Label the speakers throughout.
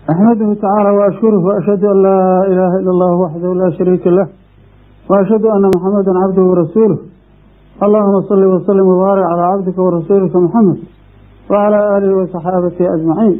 Speaker 1: أحمده تعالى وأشكره وأشهد أن لا إله إلا الله وحده لا شريك له وأشهد أن محمدا عبده ورسوله اللهم صل وسلم وبارك على عبدك ورسولك محمد وعلى آله وصحابته أجمعين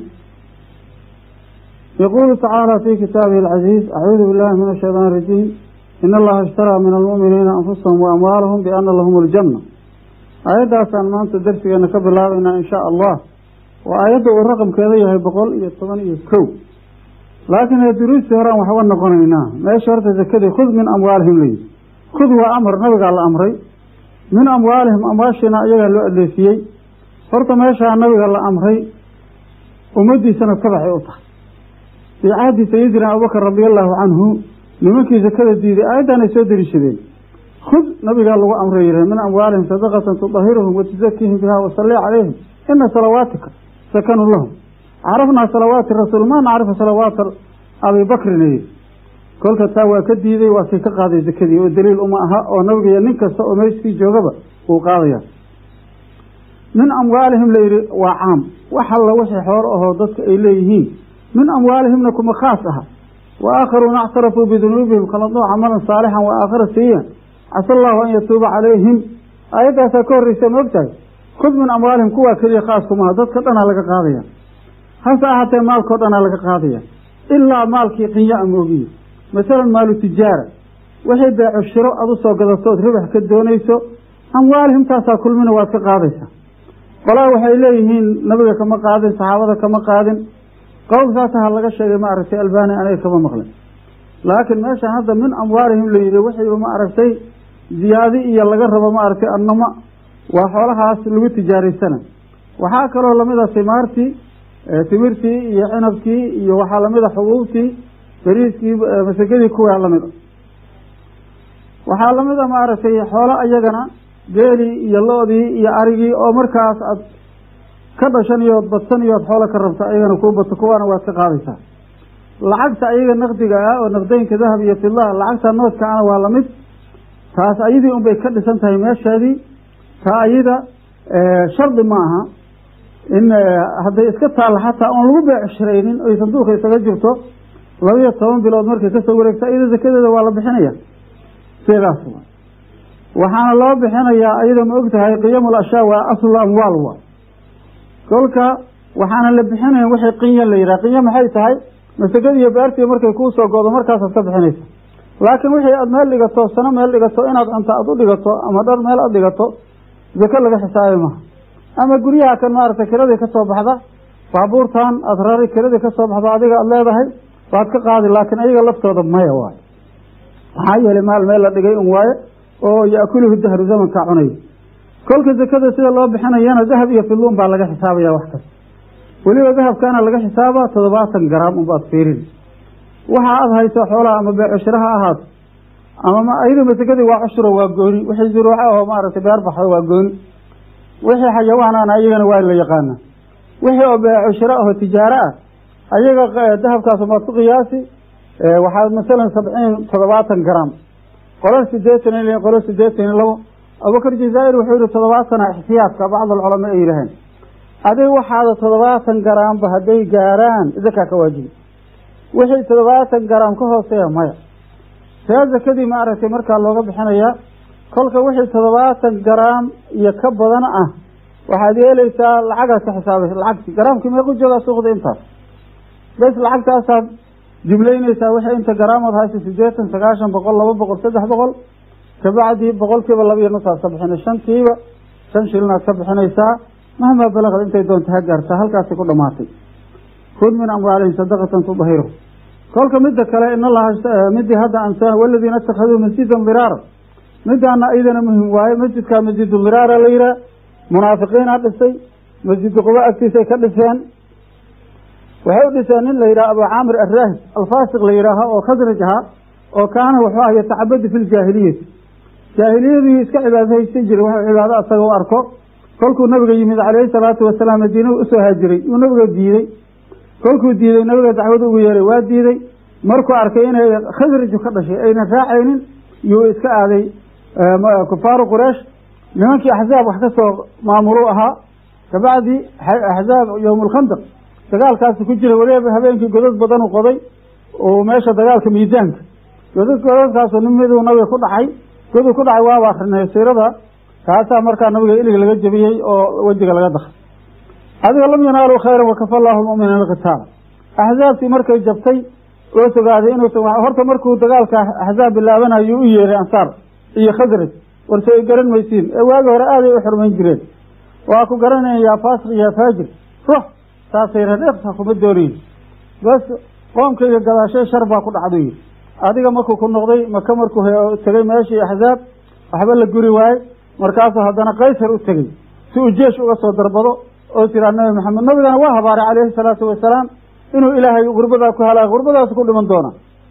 Speaker 1: يقول تعالى في كتابه العزيز أعوذ بالله من الشيطان الرجيم إن الله اشترى من المؤمنين أنفسهم وأموالهم بأن لهم الجنة aayaddaasaan maanta darsigeena ka bilaabaynaa insha allah oo aayadda uu raqamkeeda yahay boqol iyo toban iyo kow laakiin ee duruustii horean waxba noqonaynaa meesha horta zakadii khud min amwaalihim layihi khud waa amar nabigaa la amray min amwaalihim amwaashiina iyagaa loo adeesiyey horta meeshaa nabiga la amray ummaddiisana tabaxay u tahay fii cahdi sayidina abubakar radiallahu canhu nimankii zakada diiday aayaddaanay soo deliishadeen khud nabigaa lagu amray yirah min amwaalihim sadaqatan tudahiruhum watuzakiihim biha wasalli calayhim ina salawaatika sakanun lahum carafnaa salawaati rasuul maa nacrifu salawaata abi bakrina yiri kolka taa waa ka diiday waa kii ka qaaday zakadii oo daliil uma aha oo nabiga iyo nin kasta oo meeshkii joogaba uu qaadaya min amwaalihim la yidhi waa caam wax alla wixii xoolo ahoo dadka ay leeyihiin min amwaalihimna kuma khaas aha wa aakharuuna actarafuu bidunuubihim khaladuu camalan saalixan wa aakhara sayian casa allahu an yatuuba calayhim aayaddaasaa ka horreysa ma ogtahay khud min amwaalihim kuwaa keliya khaaskuma aha dadka dhanaa laga qaadaya hase ahaatee maalkao dhanaa laga qaadaya ilaa maalkii qinya a moogiye masalan maalu tijaara wixii beeco shiro aad u soo gadatood ribax ka doonayso amwaalihim taasaa kulmina waad ka qaadaysaa qolaa waxay leeyihiin nabiga kama qaadin saxaabada kama qaadin qowl saasaha laga sheegay ma aragtay albani aniga kama maqlin laakiin meeshaan hadda min amwaalihim la yidhi wixiiba ma aragtay ziyaadi iyo laga rabo ma aragtay annama waa xoolahaas lagu tijaaraysana waxaa kaloo lamid a timaartii timirtii iyo cinabkii iyo waxaa lamid a xubuubtii beriiskii masakadii kuwaa lamid a waxaa lamid a maaragtay xoolo ayagana geelii iyo lo-dii iyo arigii oo markaas aad ka dhashan iyood badsan iyood xoolo ka rabta ayagana kuu bato kuwaana waad ka qaadaysaa lacagta ayaga naqdiga ah oo naqdeynka dahab iyo fidaha lacagta noodka ana waa lamid taas ayadii unbay ka dhisan tahay meesheedii taa ayada shardi ma aha in hadday iska taalla xataa oon lagu beecshiraynin oy sanduuqa isaga jirto labiyo toban bilood markay kasoo wareegto ayada zakadeeda waa la bixinaya sidaas wa waxaana loo bixinayaa ayada ma og tahay qiyamul ashyaa waa aslu amwaal wa kolka waxaana la bixinayn wixii qinya la yidhaha qinya maxay tahay masagadi iyo beartii markay kuu soo goodo markaasaad ka bixinaysa laakiin wixii aad meel dhigato sano meel dhigato inaad cunto aad u dhigato ama dhar meel aad dhigato zako laga xisaabi maha ama guryaha kan maaragtay kiradii ka soo baxda baabuurtan aada rari kiradii ka soo baxda adiga aada leedahay waad ka qaadi laakiin ayaga laftooda maya waayo maxaa yeelay maal meel la dhigay un waaye oo yaakuluhu dahru zamankaa cunay kolka zakada sida loo bixinayana dahab iyo filuun baa laga xisaabaya wax kasta weliba dahabkaana laga xisaabaa toddobaatan garaam unbaad fiirin waxa aada hayso xoolaha ama beecishiro ha ahaato ama ayada masakadii waa cushuro waa gooni wixii zuruuco aho maaragtay beer baxdo waa gooni wixii xayawaanaana ayagana waa la yaqaana wixii oo beecishiro aho tijaaro ah ayaga dahabkaas maad ku qiyaasi waxaa masalan sabciin toddobaatan garaam qolo sideetan iyo qolo sideetan iyo labo abubakar jazaa'ir wuxuu yihi toddobaatana ixtiyaadka bacd alculamaa ay yidhaheen adig waxaada toddobaatan garaamba hadday gaaraan zakaa ka waajibi wixii toddobaatan garaam ka hooseeya maya see zakadii ma aragtay markaa looga bixinayaa kolka wixii toddobaatan garaam iyo ka badan ah waxaad yeelaysaa lacagaad ka xisaabaysa lacagti garaamkii meequ joogaa suuqda intaas bes lacagtaasaad jumlaynaysaa wixii inta garaamood haysa sideetan sagaashan boqol laba boqol saddex boqol kabacdii boqolkiiba laba iyo nusaad ka bixina shantiiba shan shilinaad ka bixinaysaa mahmaa balaqad intay doonta ha gaartaa halkaasay ku dhamaatay khud min amwaalihim sadaqatan tudahiru kolka midda kale in allaha midii hadda ansa waladiina ittakhaduu masjidan diraara midaana iyadana muhim waaye masjidkaa masjidu diraara la yihaah munaafiqiina dhisay masjidu quba agtiisay ka dhiseen waxay u dhiseen nin la yidhaha abu caamir arraahib alfaasiq la yidhaaho oo khasraj ahaa oo kaana wuxuu ah yatacabadu fi ljaahiliyati jaahiliyadii iska cibaadahaysan jiray wuxuu cibaado asaga u arko kolkuu nabiga yimid calayhi salaatu wasalaam madiina usoo haajiray uu nabiga diiday kolkuu diiday nabiga dacwada ugu yeeray waa diiday markuu arkay inay khasraju ka dhashay aynan raacaynin yuu iska aaday kufaaru quraysh nimankii axzaab wax ka soo maamulu ahaa kabacdi axzaab yowm alkhandaq dagaalkaasi ku jira weliba habeenkii godad badan u qoday oo meesha dagaalka miisaanka godad godadkaasu nin miduu nabiga ku dhacay goduu ku dhacay waaba akrinay siirada kaasaa markaa nabiga ilig laga jebiyey oo wejiga laga dakay adiga lam yanaaluu khayran wakafa allahu lmu'miniina alqitaala axzaabtii markay jabtay oo sogaaday inuusan horta markuu dagaalka axzaab bilaabanayo u yeeray ansaar iyo khasraj warse ay garan maysiin ee waagi hore aaday u xurmayn jireen waa ku garanaya yaa faasiq yaa faajir rux saasay reen iqsa kuma doonayn bas qoomkayga gadaashay shar baa ku dhacdu yiri adiga markuu ku noqday maka markuu tegay meeshii axzaab waxba la guri waaye markaasuu haddana kaysar u tegey si uu jeesh uga soo darbado oo tiraa nabi maxamed nabigana waa habaaray calayhi salaatu wasalaam inuu ilaahay gurbadaa ku halaa gurbadaas ku dhiman doona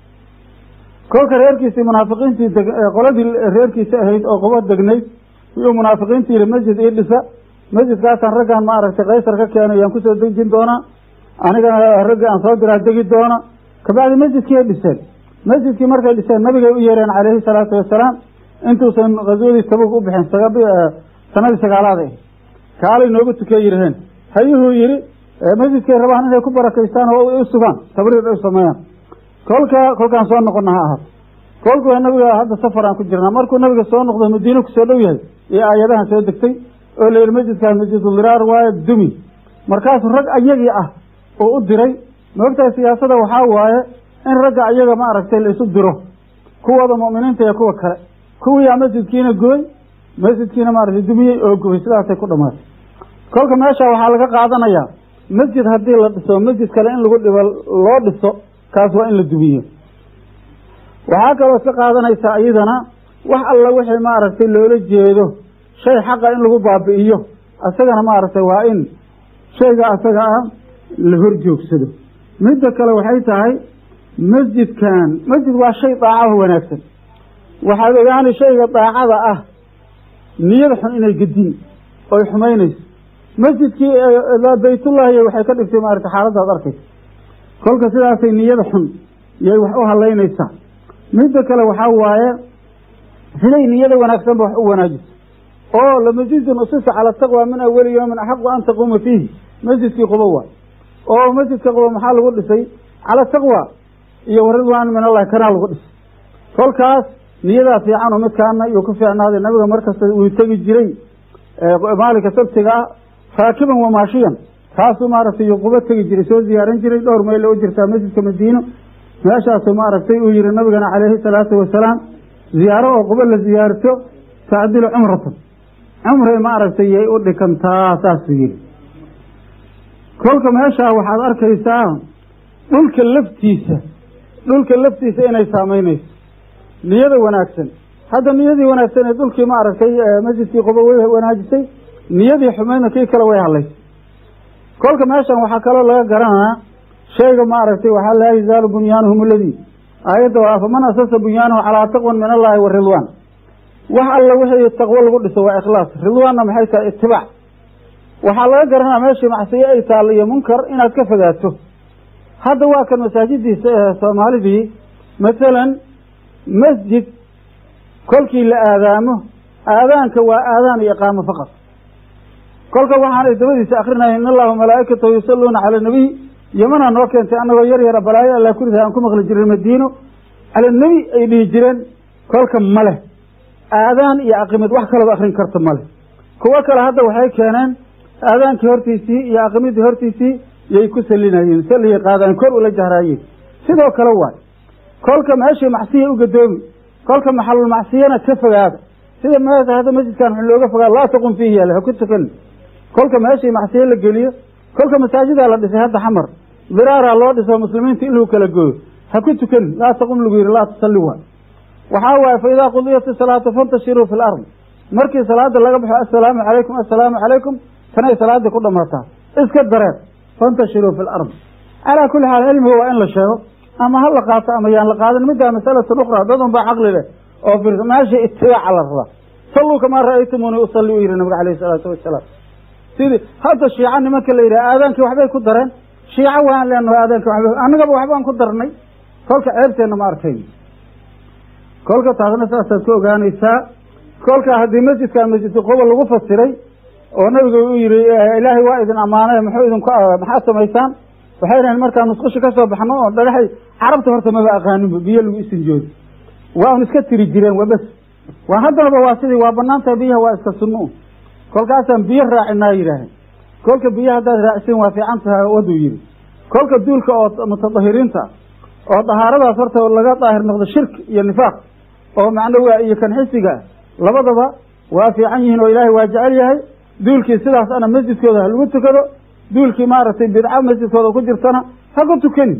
Speaker 1: kolka reerkiisii munaafiqiintii qoladii reerkiisa ahayd oo qobo degnayd iyuu munaafiqiintii yihi masjid ii dhisa masjidkaasaan raggaan ma aragtay kaysar ka keenay yaan kusoo dejin doonaa anigana raggi aan soo diraa degi doona kabacdi masjidkii ay dhiseen masjidkii markay dhiseen nabigay u yeereen calayhi salaatu wasalaam intuusan khaswadii tabug u bixin sanadii sagaalaad ah kaalay noogu tukee yiraheen hayuhuu yihi masjidkay rabaan inay ku barakaystaan oo u sugaan tabriir ay sameeyaan kolka kolkaan soo noqona ha ahaato kolku nabiga hadda safar aan ku jirnaa markuu nabiga soo noqdo madiina kusoo dhow yahay iyo aayadahan soo degtay oo la yihi masjidkaas masjiduliraar waaye dumi markaasuu rag ayagii ah oo u diray maogtahay siyaasada waxaa waaye in ragga ayaga ma aragtay la isu diro kuwooda mu'miniinta iyo kuwa kale kuwiyaa masjidkiina gubay masjidkiina maaragtay dumiyey oo gubay sidaasay ku dhamaatay kolka meesha waxaa laga qaadanayaa masjid haddii la dhiso masjid kale in lagu dhibo loo dhiso kaas waa in la dumiyo waxaa kaloo iska qaadanaysaa iyadana wax alla wixii maaragtay loola jeedo shay xaqa in lagu baabi'iyo isagana maaragtay waa in shayga asaga ah la hor joogsado midda kale waxay tahay masjidkan masjid waa shay daacaho wanaagsan waxaad ogaani shayga daacada ah niyada xun inay gedin oy xumaynayso masjidkii baytullahi waxay ka dhigtay maarata xaaladaad arkaysa kolka sidaasay niyada xun yay wax u halaynaysaa midda kale waxaa waaye siday niyada wanaagsanba wax u wanaajiso oo lamasjidun usisa cala taqwa min awali yoomin axaqu an taquuma fiihi masjidkii qubo waay oo masjidka qubo maxaa lagu dhisay cala taqwa iyo waridwaan min allahi kanaa lagu dhisay kolkaas niyadaa fiican oo midkaana iyuu ku fiicnaaday nabiga markasta uu tegi jiray maalinka sabtiga ah raakiban wamaashiyan taasuu maaragtay iyuu qubo tegi jiray soo ziyaaran jiray dhowr mayl u jirtaa masjidka madiino meeshaasuu maaragtay uu yihi nabigana calayhi salaatu wasalaam ziyaaro oo qubo la ziyaarto tacdilu cumratan cumray maaragtay yay u dhikantaa saasuu yihi kolka meeshaa waxaad arkaysaa dhulka laftiisa dhulka laftiisa inay saamaynayso niyada wanaagsan hadda niyadii wanaagsan ee dhulkii ma aragtay masjidkii qubo way wanaajisay niyadii xumaydna kii kale way hadlaysay kolka meeshan waxaa kaloo laga garanaa shayga ma aragtay waxaa laa yazaalu bunyaanuhum aladii aayadda waa faman asasa bunyaanahu calaa taqwan min allahi wa ridwaan wax alla wixii taqwo lagu dhiso waa ikhlaas ridwaanna maxay tahay itibaac waxaa laga garanaa meeshii macsiyo ay taalla iyo munkar inaad ka fogaato hadda waa kan masaajidiisa ee soomaalidii masalan masjid kolkii la aadaamo aadaanka waa aadaan iyo iqaamo faqad kolka waxaan dabadiisa akrinaya in allahu malaa'ikatahu yusalluuna cala nabiy yamanaa noo keentay annagoo yar yara balaayo alla kuriday aan ku maqli jiray madiino cala nebi ay dhihi jireen kolka male aadaan iyo aqimid wax kalaba akrin karta male kuwo kale hadda waxay keeneen aadaankii hortiisii iyo aqimidii hortiisii yay ku salinayeen saliyay qaadaan kor ula jahraayeen sidoo kale waay kolka meeshii macsiya u gadoomi kolka maxalul macsiyana ka fogaada sida meesha hadda masjidkan wax looga fogaado laa taqum fiihi yaale ha ku tukan kolka meeshii macsiye la geliyo kolka masaajidaa la dhisay hadda xamar diraaraa loo dhiso muslimiinta in lagu kala gooyo ha ku tukan laa taqum lagu yihi laa tusalli waay waxaa waaye fa idaa qudiyat isalaatu fantashiruu fi lardi markii salaada laga baxo assalaamu calaykum assalaamu calaykum tanay salaadii ku dhamaataa iska dareer fantashiruu fi lardi calaa kulli xaal cilmiga waa in la sheego ama ha la qaato ama yaan la qaadan middaa masalatun ukhra dad un baa caqli leh oo fiirsa meesha itibaaca la rabaa salluu kamaa ra'aytumuuni usalli u yihi nabiga alayhi salaatu wasalaam sidii hadda shiica nimanka la yidhaha aadaankii waxbay ku dareen shiica waan leenahay aadaanki waxba annagaba waxbaan ku darnay kolka ceebteenna ma arkayn kolka taasna saasaad ku ogaanaysaa kolka haddii masjidka masjidka qobo lagu fasiray oo nabiga uu yihi ilaahay waa idin ammaanay muxuu idinku maxaad samaysaan waxay dhahaen markaan musqusha ka soo baxno oo dhagaxay carabta horta maba aqaaninba biyo lagu isinjoodo waa un iska tiri jireen waa bes waa haddanaba waa sidii waa banaantahay biyaha waa iska sunno kolkaasaan biyo raacinaa yidhaaheen kolka biyo haddaad raacisiin waa fiican tahay waduu yidhi kolka duulka oo mutadahiriinta oo dahaaradaas horta laga daahir noqdo shirki iyo nifaaq oo macnawiga iyo kan xisiga labadaba waa fiican yihiin oo ilaahay waa jecel yahay duulkii sidaas ana masjidkooda ha lagu tukado duulkii maaragtay bidca masjidkooda ku jirtana ha ku tukani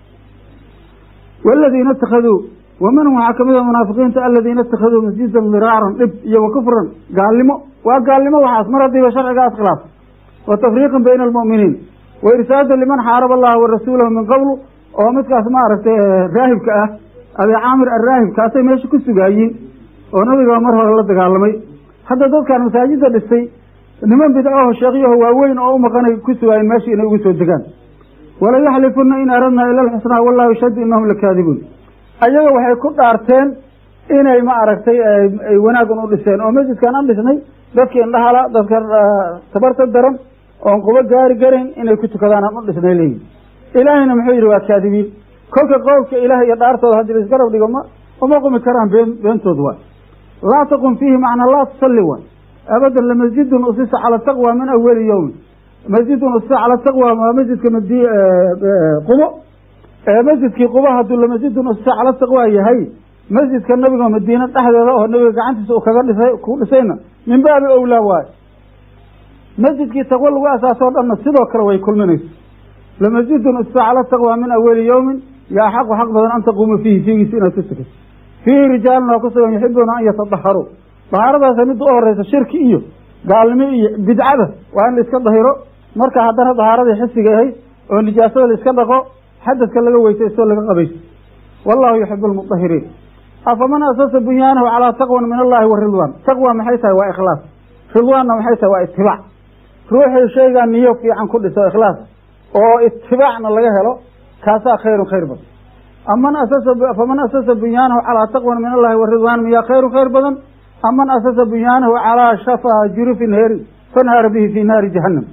Speaker 1: waladiina itakaduu waminhum waxaa kamid a munaafiqiinta aladiina itakaduu masjidan diraaran dhib iyo wa kufran gaalnimo waa gaalnimo waxaas mar haddiiba sharcigaas khilaaf wa tafriiqan bayna almu'miniin wa irsaadan liman xaaraba allaha wa rasuulahu min qablu oo midkaas maaragtay raahibka ah abi caamir arraahib kaasay meesha ku sugaayiin oo nabiga mar hore la dagaalamay hadda dadkaan masaajida dhistay niman bidcaho sheekyaho waaweyn oo u maqanay ku sugaayen meesha inay ugu soo degaan wala yaxlifuna in aradnaa ila alxusnaa wallahu yashhadu inahum lakaadibuun ayaga waxay ku dhaarteen inay ma aragtay ay wanaagan u dhiseen oo masjidkaan an dhisnay dadka indhahala dadka tabarta daran oon qubo gaari garan inay ku tukadaan aan u dhisnay leeyihin ilaahayna muxuu yidhi waa kaadibiin kolka qowlka ilaah iyo dhaartooda haddii laisgarab dhigo ma uma qumi karaan been beentood waay laa taqum fiihi macnaa laa tusalli waay abadan lamasjidun usisa cala taqwa min awali yowmin masjidun usisa cala taqwa waa masjidka madi qubo masjidkii qubo hadduu lamasjidun usisa cala taqwa yahay masjidka nabiga madiine dhexdeeda oo nabiga gacantiisa uu kaga dhisay ku dhisayna min baabi owlaa waayo masjidkii taqwo lagu asaasoo dhanna sidoo kale way kulminaysa lamasjidun usisa cala taqwa min awali yowmin yaa xaqu xaq badan an taquuma fiihi fiigiisa inaad ku tukato fiihi rijaalun waa ku sugan yuxibuuna an yatadaharuu dahaaradaasa midda u horeysa shirki iyo gaalnimo iyo bidcada waa in la iska dahiro marka haddana dahaaradii xisiga ahayd oo nijaasada la iska dhaqo xadadka laga weysaysto laga qabaysto wallahu yuxibu lmudahiriin afaman asasa bunyaanahu calaa taqwan min allahi wa ridwaan taqwa maxay tahay waa ikhlaas ridwaanna maxay tahay waa itibaac ruuxii shaygaa niyo fiican ku dhiso ikhlaas oo itibaacna laga helo kaasaa khayrun khayr badan aman asasa faman asasa bunyaanahu calaa taqwan min allahi wa ridwaan miyaa khayrun khayr badan aman asasa bunyaanahu calaa shafaa jurufin heeri fanhaara bihi fii naari jahannam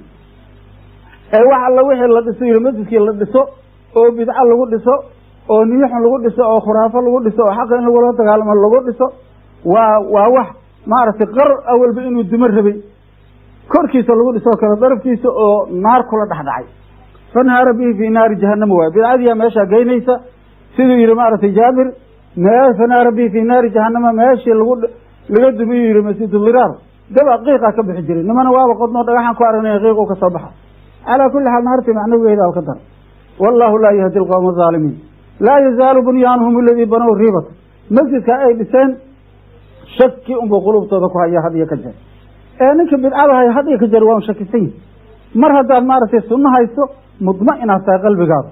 Speaker 1: ee wax alla wixii la dhiso yiri masjidkii la dhiso oo bidco lagu dhiso oo niyuxun lagu dhiso oo khuraafo lagu dhiso oo xaqa in lagula dagaalamo lagu dhiso waa waa wax maaragtay qar awalba inuu dimo rabay korkiisa lagu dhisoo kale darafkiisa oo naar kula dhexdhacay fanhaara bihi fii naari jahannama waay bidcadiyaa meeshaa geynaysa siduu yihi maaragtay jaabir mee fanhaara bihi fii naari jahannama meeshii lagu laga dumiyu yihi masjiduliraar daba qiiqaa ka bixi jiray nimana waaba qodnoo dhagaxaan ku aragnay qiiqu ka soo baxa calaa kulli xaal naartii macnawigeeda ka dar wallahu laa yahdi alqowma azaalimiin laa yazaalu bunyaanuhum aladii banow riibata masjidka ay dhiseen shaki unbuu qulubtooda ku haya had iyo ka jeer ee ninka bidcada haya had iyo ka jeer waa un shakisan yihi mar haddaad maaragtay sunno hayso mudma'inaad tahay qalbigaada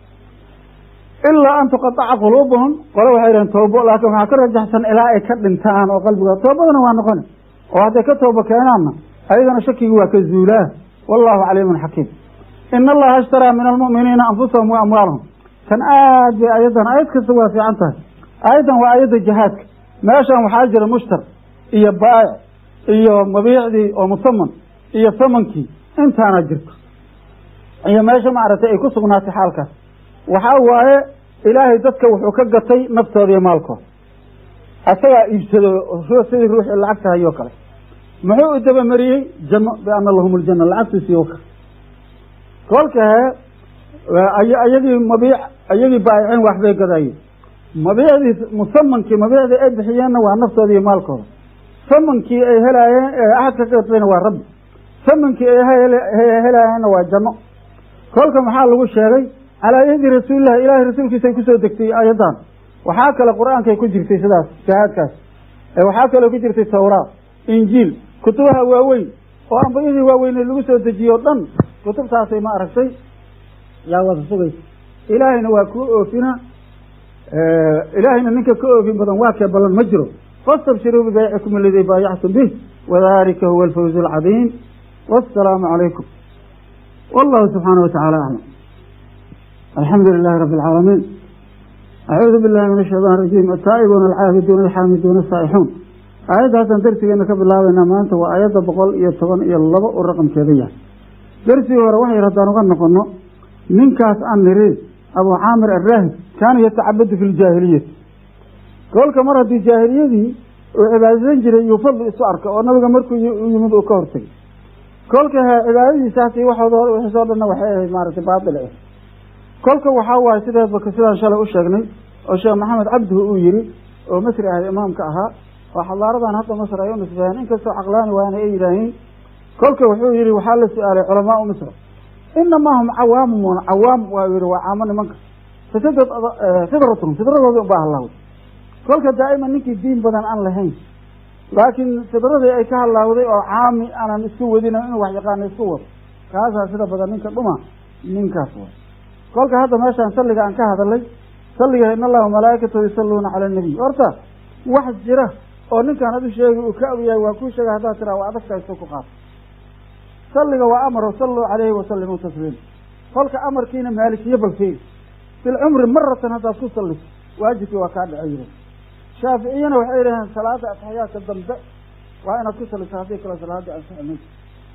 Speaker 1: ilaa an tuqataca quluubuhum qole waxay dhaheen toobo laakiin waxaa ka rajaxsan ilaa ay ka dhintaan oo qalbigood toobadana waa noqoni oo hadday ka toobo keenaanna ayagana shakigi waa ka zuulaa wallahu caliimun xakiim ina allaha ashtaraa min almu'miniina anfusahum wa amwaalahum kan aad bay ayaddan ayad kasta waa fiican tahay ayaddan waa ayadda jihaadka meeshan waxaa jira mushtar iyo baa'ic iyo mabiicdii oo musaman iyo samankii intaana jirto iyo meesha maaragtay ay ku sugnaatay xaalkaas waxaa waaye ilaahay dadka wuxuu ka gatay naftooda iyo maalkooda asagaa iibsado sidii ruuxii lacagta hayoo kale muxuu u dabamariyey janno biana lahum ljanna lacagtiisii waka kolka hee ayagii mabiic ayagii baayicin waxbay gadayeen mabiicdii musamankii mabiicdii ay bixiyeenna waa naftooda iyo maalkooda samankii ay helaayeen ee axadka ka gatayna waa rabbi samankii ay helaayeenna waa janno kolka maxaa lagu sheegay calaa yadi rasuulillahi ilaahay rasuulkiisay kusoo degtay ayadan waxaa kale qur-aankay ku jirtay sidaas jihaadkaas waxaa kaloo ku jirtay tawraat injiil kutubaha waaweyn oo ambiyadii waaweynee lagu soo dejiye o dhan kutubtaasay ma aragtay yaa wada sugaysa ilaahayna waa kuu oofina ilaahayna ninka ka oofin badan waa kee ballan ma jiro fastabshiruu bibaycikum aladii baayactum bih wadalika huwa alfawz alcadiim wassalaamu calaykum wallahu subxaana watacaala aclam alxamdu lilahi rabi alcaalamiin acuudu billahi min ashaytaan rajiim ataa'ibuuna alcaabiduuna alxaamiduuna asaa'ixuun aayaddaasaan darsigeena ka bilaabaynaa maanta waa aayadda boqol iyo toban iyo laba u raqamkeeda yahay darsigii hore waxay haddaan uga noqono ninkaas aan niri abu caamir arraahib kaana yatacabadu fi ljaahiliyati kolka mar haddii jaahiliyadii uu cibaadaysan jiray iyuu fadli isu arka oo nabiga markuu u yimid uu ka hortegay kolka he cibaadadiisaasi waxooda wixiisoo dhanna waxay ahayd maaragtay baatil ah kolka waxaa waaye sideedba sidaan shalay u sheegnay oo sheekh maxamed cabdihu uu yiri oo masri ahay imaamka ahaa oo xadaaradan hadda masr ay u nisbeeyeen inkastoo caqlaani waana ay yidhaahiin kolka wuxuu yihi waxaa la su-aalay culamaau misr inamaa hum cawaamun cawaam waa yihi waa caamo nimanka fasadad fidratum fidradoodii ubaa hallaaday kolka daa'iman ninkii diin badan aan lahayn laakiin fidradii ay ka halaawday oo caami aanan isku wadin inuu wax yaqaano isku wado kaasaa sida badan ninka dhuma ninkaas way kolka hadda meeshaan salliga aan ka hadalay salliga in allaha malaaikatahu yusalluuna cala nabiy horta wax jira oo ninkaan adu sheegi uu ka ogyahay waa kuu sheegay haddaad tiraa waa adagtahay soo ku qaato salliga waa amar salluu calayhi wasallimuu tasliima kolka amarkiina maalikiyo balfeey bilcumri maratan haddaad ku salliso waajibkii waa kaa dhaco yiri shaaficiyana waxay yidhaheen salaada ataxiyaadka dambe waa inaad ku saliso haddii kale salaadii ansixi mayso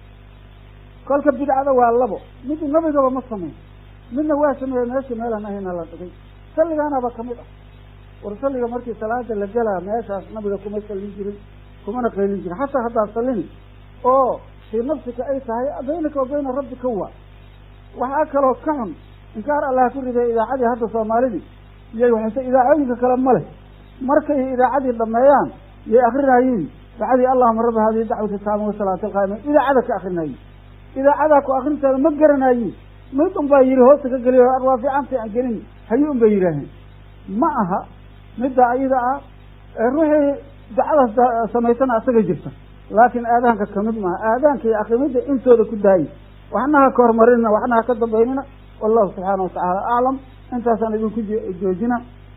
Speaker 1: kolka bidcada waa labo mid nabigaba ma sameyn midna waa sameeye meesha meelaan ahayna la dhigay salligaanaba kamid ah war salliga markii salaada la gelaa meeshaas nabiga kuma sallin jirin kumana qaylin jirin xataa haddaad sallini oo fii nafsika ay tahay baynaka wa bayna rabbika waa waxaa kaloo ka xun inkaar allah ku riday idaacadii hadda soomaalidii iyay waxayse idaacooyinka kale ma leh markay idaacadii dhameeyaan yay akrinayiin bacdii allahuma rabbi hadihi dacwati taama wasalaati alqaa'ima idaacada ka akrinayiin idaacadaa ku akrinteeda ma garanayiin mid un baa yihi hoosta ka geliyo waa fiicanta aan gelin hayi un bay yidhaaheen ma aha midda ayada ah ruuxii dacadaas samaysana asaga jirta laakiin aadaanka kamid maaha aadaanka iyo akrimidda intooda ku daayay waxna ha ka hormarinina waxna ha ka dambaynina wallahu subxaana watacaala aclam intaasaan idinku joojina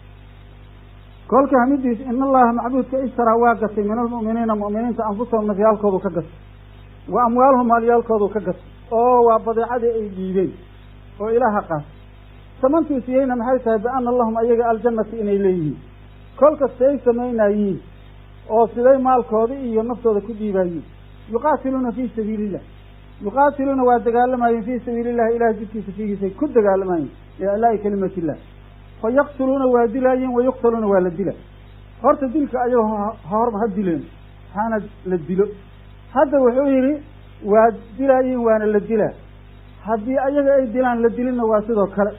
Speaker 1: kolka hamidiis in allaha macbuudka ishtaraa waa gatay min almu'miniina mu'miniinta anfusahum nafyaalkoodu ka gatay wa amwaalhum maalyaalkoodu ka gatay oo waa badeecadii ay dhiibeen oo ilaaha qaas samantiisiyeyna maxay tahay biana lahum ayaga aljannati inay leeyihiin kolka say samaynayiin oo siday maalkooda iyo naftooda ku dhiibayiin yuqaatiluuna fii sabiili illah yuqaatiluuna waa dagaalamayeen fii sabiili illahi ilahay jidkiisa fiigiisay ku dagaalamayeen liiclaa'i kalimati illah fa yaqtuluuna waa dilaayeen wa yuqtaluuna waa la dila horta dilka ayagoo hor ha dileen hana la dilo hadda wuxuu yidhi waa dilaayiin waana la dilaa haddii ayaga ay dilaan la dilinna waa sidoo kale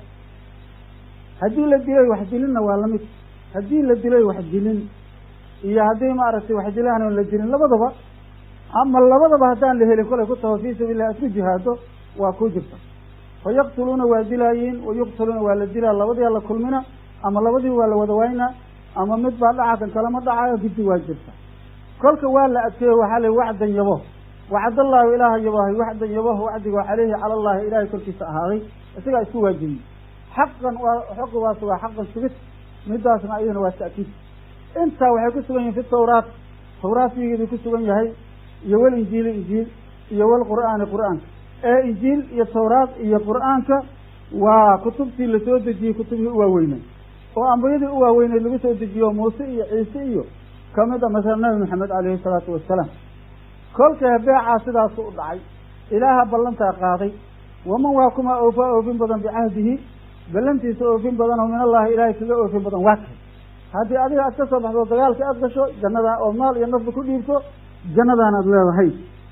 Speaker 1: haddii la dilay wax dilinna waa lamid haddii la dilay wax dilin iyo haddii maaragtay wax dilaan oon la dilin labadaba ama labadaba haddaan la helin kolay ku taho fii sabiillah aad ku jihaado waa ku jirta fa yaqtuluuna waa dilaayiin wa yuqtaluuna waa la dilaa labadii la kulmina ama labadii waa la wada waynaa ama mid baa dhaca kan kalama dhacayo giddi waa jirta kolka waa la adkeeyo waxaa la wacdan yabo wacdallaahu ilaaha yabahay waxdan yabaho wacdigo caleyhi cala allahi ilahay korkiisa ahaaday isagaa isku waajibiyey xaqan waa xuqugaas waa xaqan sugid midaasna ayadana waa ta'kiid intaa waxay ku sugan yihin fi tawraat tawraat figeeduu ku sugan yahay iyo wal injiili injiil iyo wal qur'aani qur'aanka ee injiil iyo tawraat iyo qur'aanka waa kutubtii lasoo dejiyey kutubihii u waaweynay oo ambiyadii u waaweyneyd lagu soo dejiyo muuse iyo ciise iyo kamid a masala nabi maxamed caleyhi salaatu wasalaam kolkee beecaa sidaasu u dhacay ilaaha ballantaa qaaday waman waa kuma oofaa oofin badan bicahdihi ballantiisa oofin badan oo min allahi ilaahay kaga oofin badan waa kay haddii adiga aad ka soo baxdo dagaalka aad gasho jannadaa oo maal iyo nafba ku dhiibto jannadaan aad leedahay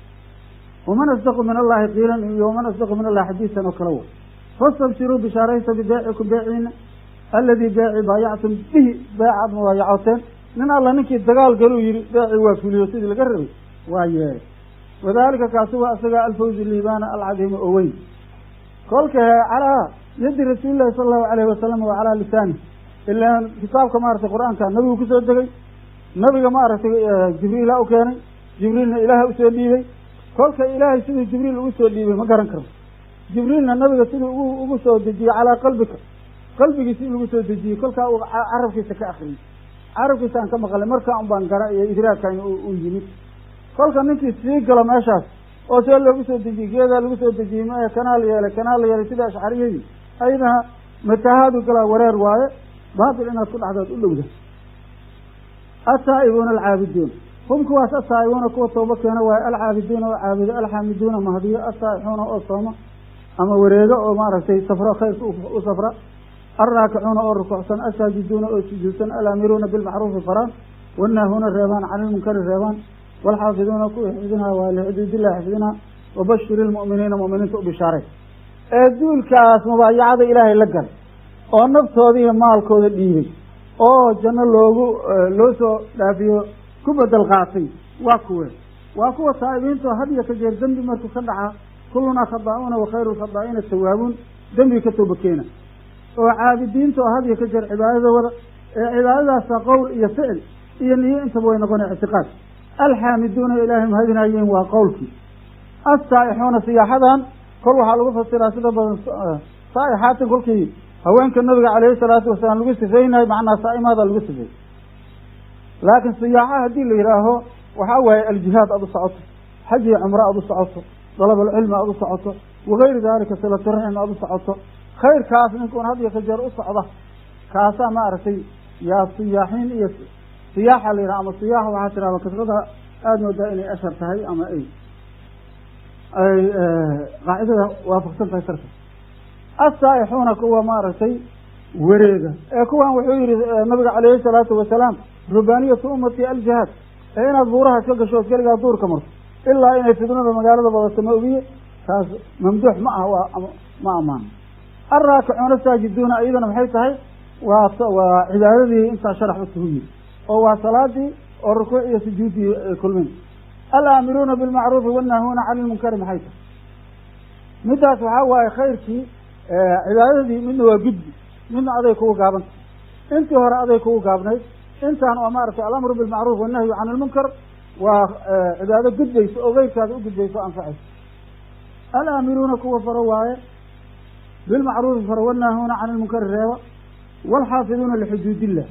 Speaker 1: waman asdaqu min allahi qiilan iyo waman asdaqu min allahi xadiisan oo kale wa fastabshiruu bishaaraysa bibeecikum beeciina alladii beeci baayactum bihi beecaad mubaayacoteen nin alla ninkii dagaal galuu yihi beeci waa fuliyo sidii laga rabay waa yeelay wadalika kaasi waa isagaa alfawzi liibaana alcadiima oo weyn kolka calaa yadi rasuulillahi sala allahu alayhi wasalam wa calaa lisaani ilaan kitaabka maaragtay qur-aanka nabigu kusoo degay nabiga maaragtay jibriila u keenay jibriilna ilaaha usoo dhiibay kolka ilaahay siduu jibriil ugu soo dhiibay ma garan karno jibriilna nabiga siduu ugu ugu soo dejiyey calaa qalbika qalbigiisi in lagu soo dejiyey kolkaa uu carabkiisa ka akriyey carabkiisa aan ka maqalay markaa un baan gara iyo idraagkan u yimid kolka ninkii sii galo meeshaas oo see loogu soo dejiyey geedaa lagu soo dejiyey ma kanaa la yeelay kanaa la yeelay sida ashcariyadii ayadana matahaadu galaa wareer waaye baatil inaad ku dhacdood u dhowda ataa'ibuuna alcaabiduun hum kuwaas ataa'ibuuna kuwa tooba keena waaye alcaabiduuna oo caabudo alxaamiduuna mahdiyo asaa'ixuuna oo sooma ama wareego oo maaragtay safro khayrka u safra alraakicuuna oo rukucsan asaajiduuna oo sujuudsan alaamiruuna bilmacruufi faraan wanaahuuna reebaan cani lmunkari reebaan waalxaafiduuna kuwii xifdinaa waa lixuduudillahi xifdinaa wabashiri lmu'miniina mu'miniinta u bishaaray ee duulkaas mubaayacada ilaahay la galay oo naftooda iyo maalkooda dhiibay oo janno loogu loo soo dhaafiyo ku bedel qaatay waa kuwe waa kuwa taa'ibiinta hadiyo ka jeer dembi markuu ka dhacaa kullunaa khadaa'uuna wa khayru lkhadaa'iina tawaabuun dembi ka tooba keena oo caabidiinta oo hadiyo ka jeer cibaadada wada ee cibaadadaasa qowl iyo ficil iyo niyo intaba way noqona ictiqaad alxaamiduuna ilaahay mahadinaayeen waa qowlkii assaa'ixuuna siyaaxadan kol waxaa lagu fasiraa sida badan saa'ixaatin kolkii haweenka nabiga caleyhi salaatu wasalaam lagu sifeynayo macnaa saa'imaada lagu sifeey laakiin siyaaxa haddii la yidhaaho waxaa waaye aljihaad aada u socoto xaj iyo cumro aada u socoto dalabalcilmi aada u socoto wagayri daalika silaturaxim aada u socoto khayrkaas ninkuun had iyo ka jeer u socda kaasaa maaragtay yaa siyaaxiin iyo siyaaxa la yidhaha ama siyaaxa waxaa tirahda kasrada aada moodaa inay ashar tahay ama ay ay qaacidada waafaqsan tahay sarka assaa'ixuuna kuwa maaragtay wareega ee kuwan wuxuu yihi nabiga caleyhi salaatu wasalaam rubaaniyatu ummati aljihaad ee inaad buuraha ka gasho ood keligaa duurka marto ilaa inay fidnada magaalada badato ma ogiye taas mamduux ma ah waa ma ammaano alraakicuuna saajiduuna iyadana maxay tahay waa waa cibaadadii intaa sharax usugu yiri oo waa salaadii oo rukuuc iyo sujuudii kulmin alaamiruuna bilmacruufi wannaahuuna cani lmunkari maxay tahay middaas waxaa waaye khayrkii cibaadadii midna waa gudbi midna aday kugu gaabanta intii hore aday kugu gaabnayd intaan oo maaragtay alamru bilmacruuf wannahyu can ilmunkar waa cibaado gudbayso oo keyrkaada u gudbayso o anfacayso alaamiruuna kuwa faro waaye bilmacruufi faro wannaahuuna cani ilmunkari reeba waalxaafiduuna lixuduudillah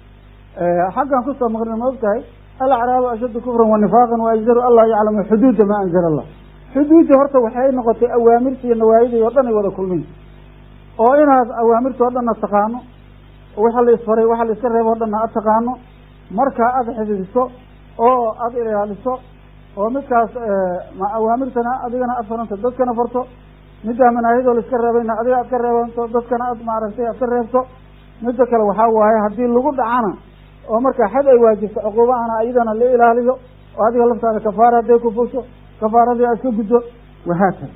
Speaker 1: xaggan kusoo maqrina ma og tahay alacraabu ashaddu kufran wa nifaaqan wa ajdaru allah yaclamu xuduuda maa anzala allah xuduudda horta waxay noqotay awaamirta iyo nawaayidii oo dhan ay wada kulmin oo inaad awaamirta oo dhanna taqaano waxa la isfaray waxa la iska reebo o dhanna aad taqaano markaa aada xifdiso oo aada ilaaliso oo midkaas awaamirtana adigana aad faranto dadkana farto middaa manaahidoo la iska reebayna adiga aad ka reebanto dadkana aad maaragtay aad ka reebto midda kale waxaa waaye haddii lagu dhacana oo markaa xad ay waajibto cuquubahana iyadana la ilaaliyo oo adiga laftaada kafaara hadday ku fusho kafaaradii aad ka guddo wahaakada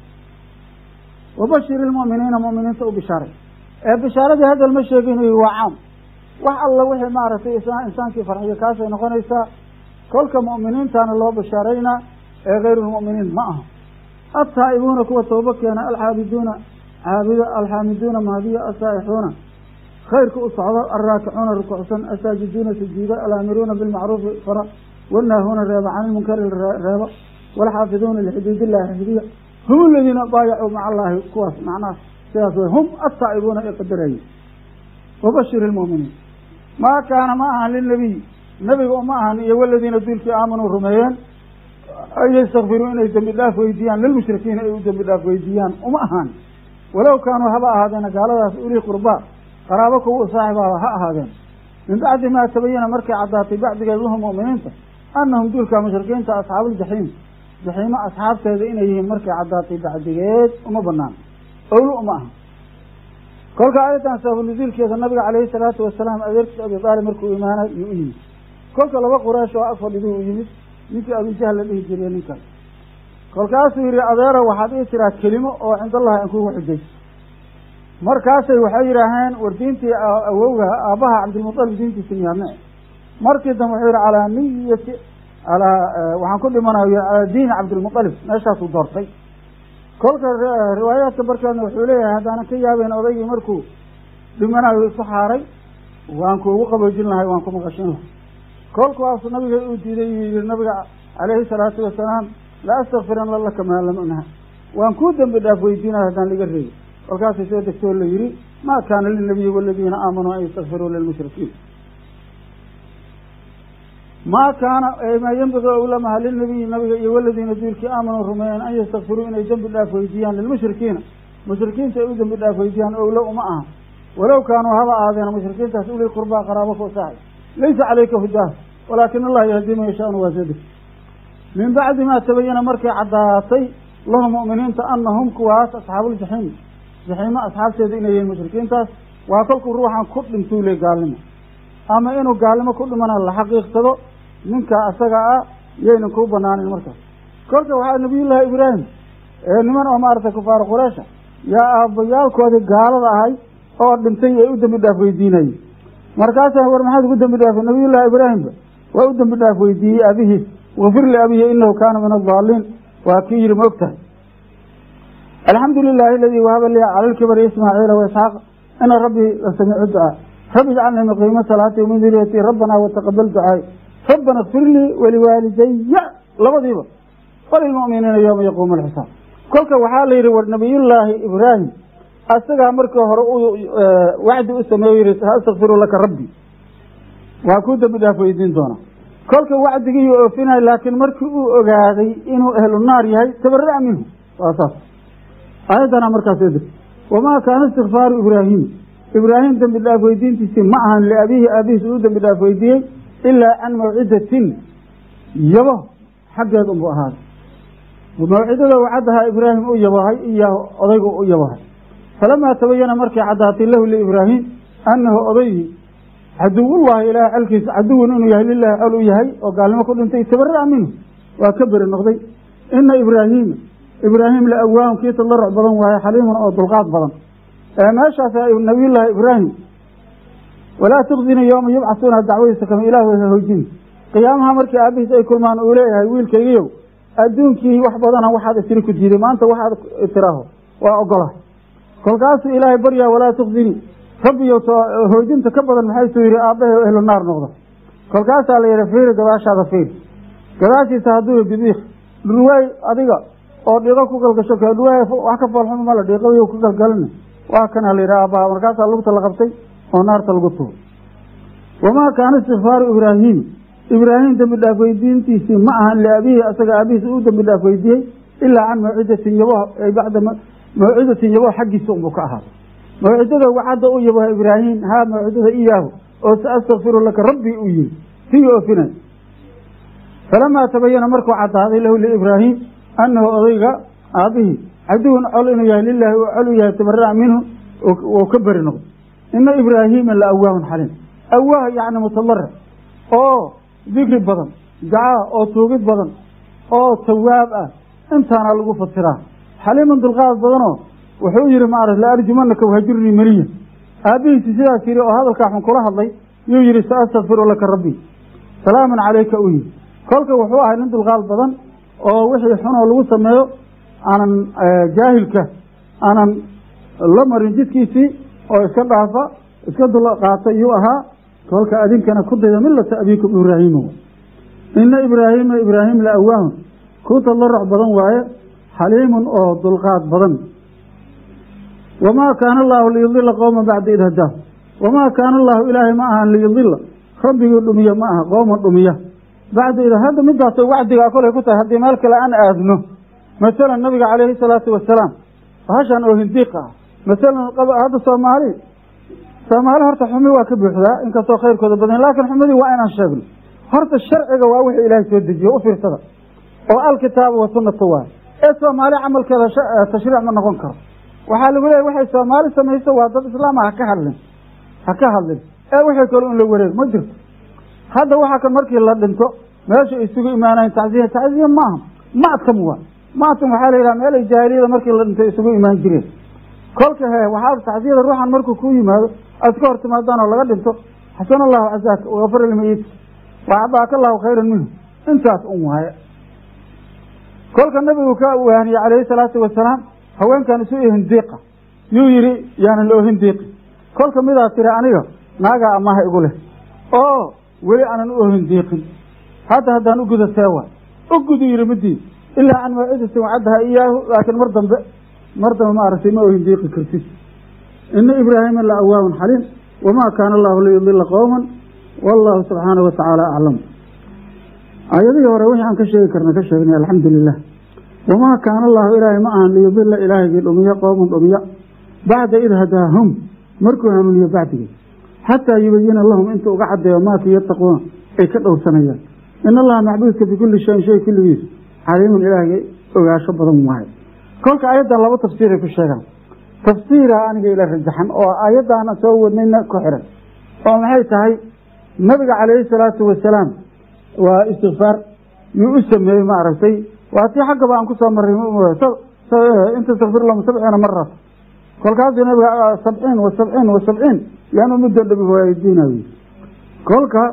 Speaker 1: wabashiri lmu'miniina mu'miniinta u bishaaray ee bishaaradii hadal ma sheeginayo waa caam wax alla wixii maaragtay insaankii farxiyo kaasay noqonaysaa kolka mu'miniintana loo bishaaraynaa ee kayru lmu'miniin ma aha altaa'ibuuna kuwa tooba keena alxaabiduuna caabido alxaamiduuna mahadiya asaa'ixuuna khayrka u socdo alraakicuuna rukucsan asaajiduuna sujuuda alaamiruuna bilmacruufi fara wannaahuuna reeba cani lmunkari reeba waalxaafiduuna lixuduudillahi xifdiya hum aladiina baayacuu maca allaahi kuwaas macnaha sidaas way hum altaa'ibuuna ee qadarayay wabashir ilmu'miniin maa kaana ma ahan lilnabiy nabiga uma ahan iyo waladiina duulkii aamanuu rumeeyeen an yastakfiruu inay dembi dhaaf weydiiyaan lilmushrikiina ay u dembi dhaaf weydiiyaan uma ahaan walow kaanuu haba ahaadeena gaaladaas ulii qurbaa qaraabo kuwa u saaxibaaba ha ahaadeen min bacdi maa tabayana markay caddaatay bacdigeed lahum mu'miniinta annahum duulka mushrikiinta asxaabuuljaxiim jaxiimo asxaabteeda inay yihiin markay caddaatay bacdigeed uma banaan owlo uma aha kolka aayaddan sababunuzuulkeeda nabiga caleyhi salaatu wasalaam adeerkiisa abi taalib markuu imaanay yuu u yimid kolka laba quraysh oo ag fadhiduu u yimid ninkii abijahl la dhihi jiriye ninkan kolkaasuu yihi adeero waxaad ii tiraa kelimo oo cindallahi aan kugu xujayso markaasay waxay yidhaaheen war diintii awowga aabbaha cabdilmutalib diintiisa miyaadne markii dambe wuxuu yihi calaa niyati alaa waxaan ku dhimanayo calaa diini cabdilmutalib meeshaasuu doortay kolka riwaayaadka barkeedna wuxuu leeyahay haddaanan ka yaabeyn odaygii markuu dhimanayo isu xaaray waan kuugu qaboojin lahay waan ku maqashin lahay kolkaasu nabiga uu diiday yuu yihi nabiga calayhi salaatu wasalaam la astakfirana laka maa lam unha waan kuu dembi dhaaf weydiinaya haddaan liga reebi kolkaasay soo degtoo la yihi ma kaana lilnabiyi waladiina aamanuu an yastakfiruu lilmushrikiin ma kaana maa yenbagi owlamaha lilnabiyi nabiga iyo waladiina duulkii aamanuu rumeeyeen an yastakfiruu inay dembi dhaaf weydiiyaan lilmushrikiina mushrikiinta ay u dembi dhaaf weydiiyaan owlo uma aha walow kaanuu haba ahaadeen mushrikiintaas ulii qurbaa qaraabo ku saaxay laysa calayka hudaah walaakin allaha yahdii man yashaanu waa soo degtay min bacdi maa tabayana markay caddaatay lahum mu'miniinta anahum kuwaas asxaabuuljaxiim jaxiimo asxaabteeda inay yihiin mushrikiintaas waa kolkuu ruuxan ku dhintuu le gaalnimo ama inuu gaalnimo ku dhimana la xaqiiqsado ninka asaga ah yaynan kuu banaanin markaas kolka waxaa nabiyullaahi ibraahim ee niman oo maaragtay kufaar qureysha yaa aabbayaalkoodii gaalada ahay oo dhintay ay u dembi dhaaf weydiinayeen markaasaa war maxaad ugu dembi dhaafay nabiyullaahi ibraahimba waa u dembi dhaaf weydiiyey abihiis wafir liabihi inahu kaana min addaaliin waa kii yihi ma og tahay alxamdu lilahi aladii wahaba li cala lkibari ismaaciila waisxaaq ina rabbii lasamiicu ducaa rabbi ijcalnii muqiima salaati wamin duriyati rabbana wataqabal ducaay rabbana ikfir lii waliwaalidaya labadiiba walilmu'miniina yowma yaquumu alxisaab kolka waxaa la yidhi war nabiyullaahi ibraahim asagaa markii hore u wacdi u sameeyo yihi astakfiru laka rabbi waa kuu dembi dhaaf weydiin doonaa kolka wacdigiiyu oofinay laakiin markii uu ogaaday inuu ehlu naar yahay tabara'a minhu waa saas aayaddana markaas edir wamaa kaana istikfaaru ibraahim ibraahim dembi dhaaf weydiintiisii ma ahan liabiihi aabihiis uu dembi dhaaf weydiiyey ilaa can mawcidatin yabo xaggeed unbuu ahaaday mawcidada wacadahaa ibraahim u yabahay iyo odaygu u yabahay falamaa tabayana markay caddaatay lahu liibraahim annahu odaygii caduwullahi ilaahay xalkiisa caduwun inuu yahay lilahi xol u yahay oo gaalnimo ku dhintay tabara'a minhu waa ka beri noqday ina ibraahiima ibraahim la awaahun kii tadaruc badan waaye xaliimun oo dulqaad badan meeshaas nabiyullaahi ibraahim walaa tukzinii yooma yubcasuuna dacwadiisa kama ilah ha hoojin qiyaamaha markii aabihiis ay kulmaan uu leeyahay wiilkaygiyow adduunkii wax badana waxaad isiri ku diiday maanta waxaad tiraaho waa ogolahay kolkaasuu ilaahay baryaa walaa tukzinii rabbiyo hoojinta ka badan maxaysuu yihi aabbahe ehlu naar noqda kolkaasaa la yihi fiiri gadaashaada fiiri gadaashiisa hadduu bidiik dhurwaay adiga oo dhiiqo ku galgasho kale dhurwaay wax ka foolxuma mala dhiiqo ku galgalina waa kana la yidhi aabbaha markaasaa lugta la qabtay oo naarta lagu tuuray wamaa kaana istikfaaru ibraahim ibraahim dembi dhaaf weydiintiisii ma ahan liabihi asaga aabihiis uu dembi dhaaf weydiiyey ilaa can mawcidatin yabo ay bacda mawcidatin yabo xaggiisa unbuu ka ahaaday mawcidada wacadda u yabaha ibraahim haa mawcidada iyaahu oo sa astakfiru laka rabbii uu yihi sii oofinay falamaa tabayana markuu caddaaday lahu liibraahim annahu odayga aabbihii caduwun col inuu yahay lilaahi uu col u yahay tabara'a minhu uu ka beri noqday ina ibraahiima la awaahun xaliim awaah yacni mutadaric oo dikri badan dacaa oo tuugid badan oo tawaab ah intaana lagu fasiraa xaliiman dulqaad badanoo wuxuu yihi maarata la arjumanaka wahajurnii meliya aabbihiisi sidaas yihi oo hadalkaa xun kula hadlay yuu yihi sa astakfiru laka rabbii salaamun calayka u yihi kolka wuxuu ahay nin dulqaad badan oo wixii xunoo lagu sameeyo aanan jaahilka aanan la marin jidkiisii oo iska dhaafa iska dul qaata yuu ahaa kolka adinkana ku dayda milata abiikum ibraahiima ina ibraahiima ibraahim la awaahun ku tadaruc badan waaye xaliimun oo dulqaad badan wamaa kaana allaahu liyudila qowman bacda id hadaa wamaa kaana allaahu ilaahay ma ahan liyudila rabbigii dhumiya ma aha qooman dhumiya bacda id hadda midaasoo wacdigaa kolay ku tahay haddii meel kale aan aadno masalan nabiga calayhi salaatu wasalaam bahashan oo hindiiq ah masalan hadda soomaali soomaali horta xumi waa ka buuxdaa inkastoo khayrkooda badan laakiin xumadii waa inaan sheegno horta sharciga waa wixii ilaahay soo dejiye u fiirsada oo alkitaaba wa sunnata waay ee soomaali camalkeeda tashriic ma noqon karo waxaa lagu leeyahy waxay soomaali samayso waa dad islaama ha ka hadlin ha ka hadlin ee wixii kale in la wareeg ma jirto hadda waxaa kan markii la dhinto meesha isugu imaanayn tacziya tacziya maaha maadkam waa maadkam waxaa la yidhaha meel ay jaahiliyada markii la dhinto isugu imaan jireen kolka he waxaa tacsiyada ruuxan markuu ku yimaado aad ka hor timaadaan oo laga dhinto xasan allahu cazaaka wafar lmayit waacdaaka allahu khayran minhu intaas un waaye kolka nabigu ka waaniyey calayhi salaatu wasalaam haweenkan isu hindiiqa yuu yihi yaanan la ohindiiqi kolka midaa tiri aniga naagaa amaha igu leh oo weli aanan u ohindiiqin hadda haddaan u guda seewa u gudu yihi midii ilaa can mawcidatin wacaddaha iyaahu laakiin mar dambe mar dambe ma aragtay ma ohindiiqi kartid ina ibraahima la awaahun xaliim wamaa kaana allahu liyudila qowman wallahu subxaanahu watacaala aclam aayadihii hore wixii aan ka sheegi karna ka sheegnay alxamdu lilah wamaa kaana allahu ilaahay ma ahan liyudila ilaahigii dhumiya qowman dhumiya bacda id hadaahum markuu hanuuniyo bacdigii xataa yubayina lahum inta uga cadeeyo maakii yattaquuna ay ka dhowrsanayaan in allaha macbuudka bikulli shayin shay kulligiis caliimun ilaahgii ogaansho badan waayo kolka ayadda laba tafsiiray ku sheegaan tafsiira aniga ila rajaxan oo ayaddaana soo wadnayna ku xiran oo maxay tahay nabiga calayhi salaatu wasalaam waa istikfaar yuu u sameeyey ma aragtay waa tii xaggaba aan kusoo marray inta istakfir lahum sabciina marat kolkaasuu nabiga sabciin wa sabciin wa sabciin yaanu muddo dhabi waydiinayo kolka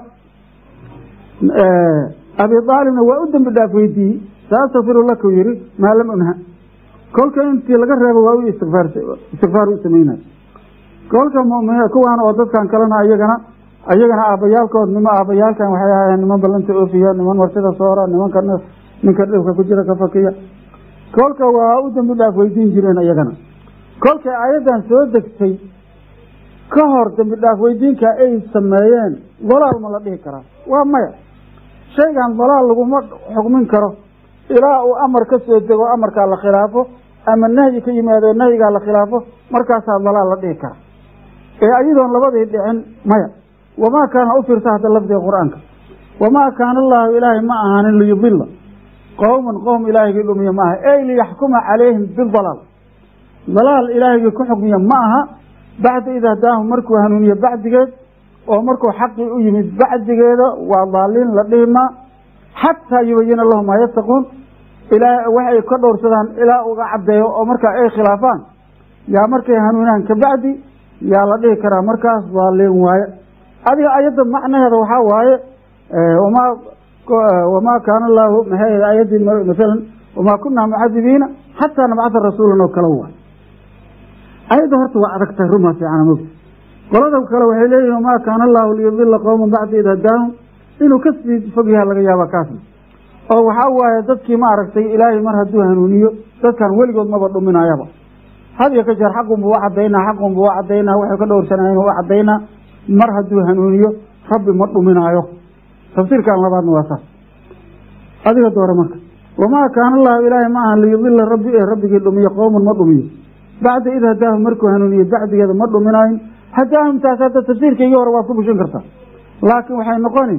Speaker 1: abi aalibna waa u dembi dhaaf weydiiyey saastakfiru laka u yihi maa lam unha kolka intii laga reebo waa u istikfaar istikfaar u sameynay kolka muminiin kuwaan oo dadkan kalena ayagana ayagana aabbayaalkood nimo aabbayaalkan waxay ahaayeen niman ballanta oofiya niman warshada soora nimanka ninka dhibka ku jira ka fakiya kolka waa u dembi dhaaf weydiin jireen ayagana kolkay aayaddan soo degtay ka hor dembi dhaaf weydiinka ay sameeyeen dalaal ma la dhihi karaa waa maya shaygan dalaal laguma xukmin karo ilaa uu amar ka soo dego amarkaa la khilaafo ama nahyi ka yimaado nahyigaa la khilaafo markaasaa dalaal la dhihi kara ee ayadoon labadii dhicin maya wamaa kaana u fiirta hadda lafdiga qur-aanka wamaa kaana allaahu ilaahay ma ahaanin liyudila qowman qowm ilaahigii dhumiya ma aha ey liyaxkuma calayhim bidalaal dalaal ilaahigii ku xukmiya ma aha bacda id hadaahum markuu hanuuniye bacdigeed oo markuu xaqii u yimid bacdigeeda waa daaliin la dhihimaa xataa yubayina lahum maa yattaquun ilaa waxay ka dhowrsadaan ilaa uga caddeeyo oo markaa ay khilaafaan yaa markay hanuunaan kabacdi yaa la dhihi karaa markaas daaliin waaye adiga ayadda macnaheeda waxaa waaye wamaa wamaa kaana allaahu maxay ayaddii masalan wamaa kunaa mucadibiina xataa nabcata rasuulan oo kale waay ayadda horta waa adagtahay rumaa fiicana mogta qolada kale waxay leeyihin wamaa kaana allaahu liyudila qowman bacda id hadaahum inuu kasii fog yaha laga yaaba kaasna oo waxaa waaye dadkii ma aragtay ilaahay mar hadduu hanuuniyo dadkan weligood maba dhuminayaba had iyo ka jeer xaqunbu u cadaynaa xaqunbu u cadaynaa waxay ka dhowrsanayen u cadaynaa mar hadduu hanuuniyo rabbi ma dhuminaayo tafsiirkan labaadna waa saas adiga doore marka wamaa kaana allahu ilaahay ma aha liyudila rabbi ee rabbigii dhumiyo qowman ma dhumiyo bacda id hadaahum markuu hanuuniye bacdigeeda ma dhuminaayin hadaahum taas hadda tafsiirkaygii hore waad ku bushin kartaa laakiin waxay noqoni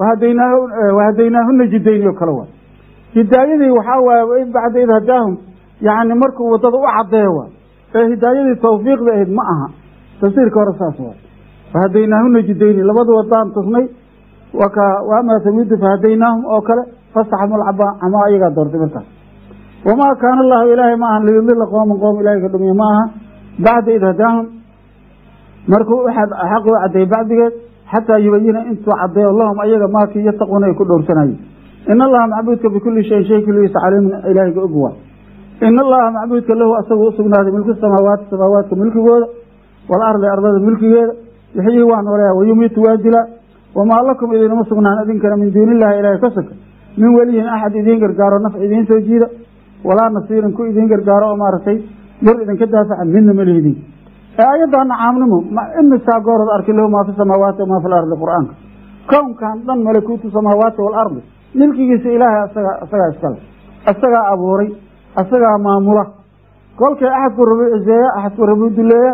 Speaker 1: wahadaynaahuna jidayni oo kale waa hidaayadii waxaa waaye bacda id hadaahum yani markuu wadada u cadeeyo waa ee hidaayadii tawfiiqda ahayd ma aha tafsiirka hore saas waa fahadaynaahuna jidayni labada wadaan tusnay waama tamidu fahadaynaahum oo kale fastaxamu lcaba ama ayagaa doortay markaas wamaa kaana allahu ilaahay ma aha liyudila qooman qoom ilahay ka dhumiya ma aha bacda id hadaahum markuu xaqi u cadeeyey bacdigeed xataa yubayina intuu cadeeyo lahum ayaga maakii yattaquuna ay ku dhowrsanayeen in allaha macbuudka bikulli shayin shay kulligiisa caliimun ilaahayga og waa in allaha macbuudka lahu asagu usugnaaday milku samaawaati samaawaadka milkigooda walardi ardada milkigeeda wixii waa nooleeya wayumiitu waa dilaa wamaa lakum idinama sugnaan idinkana min duuni illahi ilaahay ka soka min weliyin axad idiin gargaaro naf idiin soo jiida walaa nasiirin ku idiin gargaaro oo maaragtay dur idinka daafaca midna ma lihidin ee ayaddaana caamnimo imisaa goorod arki lahu maa fi samaawaati wamaa fi lardi qur-aanka kownkan dhan malakuutu samaawaati waalardi milkigiisa ilaahay asaga asagaa iskale asagaa abuuray asagaa maamula kolkay axadku rabuu ciseeya axadku rabuu duleeya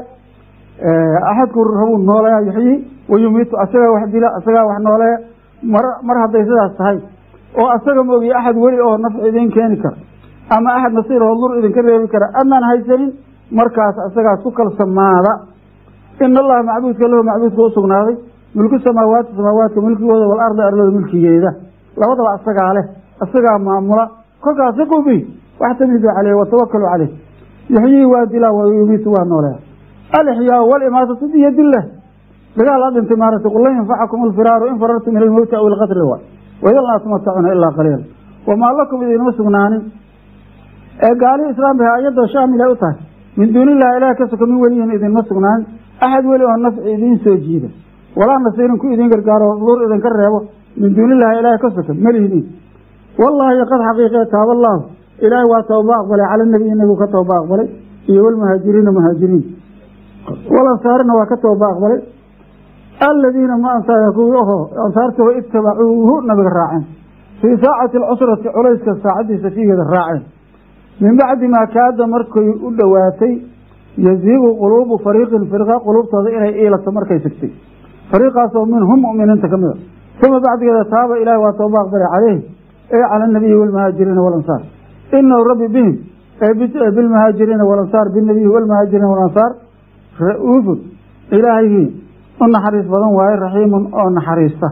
Speaker 1: axadku rabuu nooleeya yuxyi wayumiitu asagaa wax dila asagaa wax nooleeya mar mar hadday sidaas tahay oo asaga moogiye axad weli oo nafci idiin keeni kara ama axad nasiir oo dur idinka reebi kara adnaan haysanin markaas asagaas ku kalsamaada in allaha macbuudka lahu macbuudka u sugnaaday milku samaawaati samaawaadka milkigooda walarda ardada milkigeeda labadaba asagaa leh asagaa maamula kolkaas siquu bi waxtamidu caleyh watawakalu caleyh yuxyii waa dilaa wayumiitu waa nooleya alixyaa walimaatatu biyadillah dagaal a dhintay maaragtay qul lan yanfacakum alfiraaru in farartum min almowti aw ilqatli waay waidan laa tumatacuna ilaa qaliila wamaa lakum idinma sugnaanin ee gaali islaamka ayadoo shaamil ay u tahay min duuni illahi ilaah ka soka min weliyin idinma sugnaan axad weli oo nafci idiin soo jiida walaa nasiirin ku idiin gargaaro dur idinka reebo min duuni illahi ilaah ka soka malihidiin wallahi qad xaqiiqee taaba allaahu ilaahay waa tooba aqbalay cala nabiyi nabigu ka tooba aqbalay iyo walmuhaajiriina muhaajiriin walansaarina waa ka tooba aqbalay aladiina ma ansaaya kuwii oho ansaartoo itabacuuhu nabiga raaceen fii saacati alcusrati culayska saacadiisa fiigeeda raaceen min bacdi maa kaada markay u dhowaatay yaziigu quluubu fariiqin firqa quluubtooda inay iilato markay sigtay fariiqaasoo minhum mu'miniinta ka mid a uma bacdigeeda taaba ilaahi waa tooba aqbalay caleyhi ee cala anabiyi walmuhaajiriina walansaar inahu rabbi bihim bilmuhaajiriina walansaar binabiyi walmuhaajiriina walansaar ra-uufun ilaahayhii u naxariis badan waaye raxiimun oo naxariista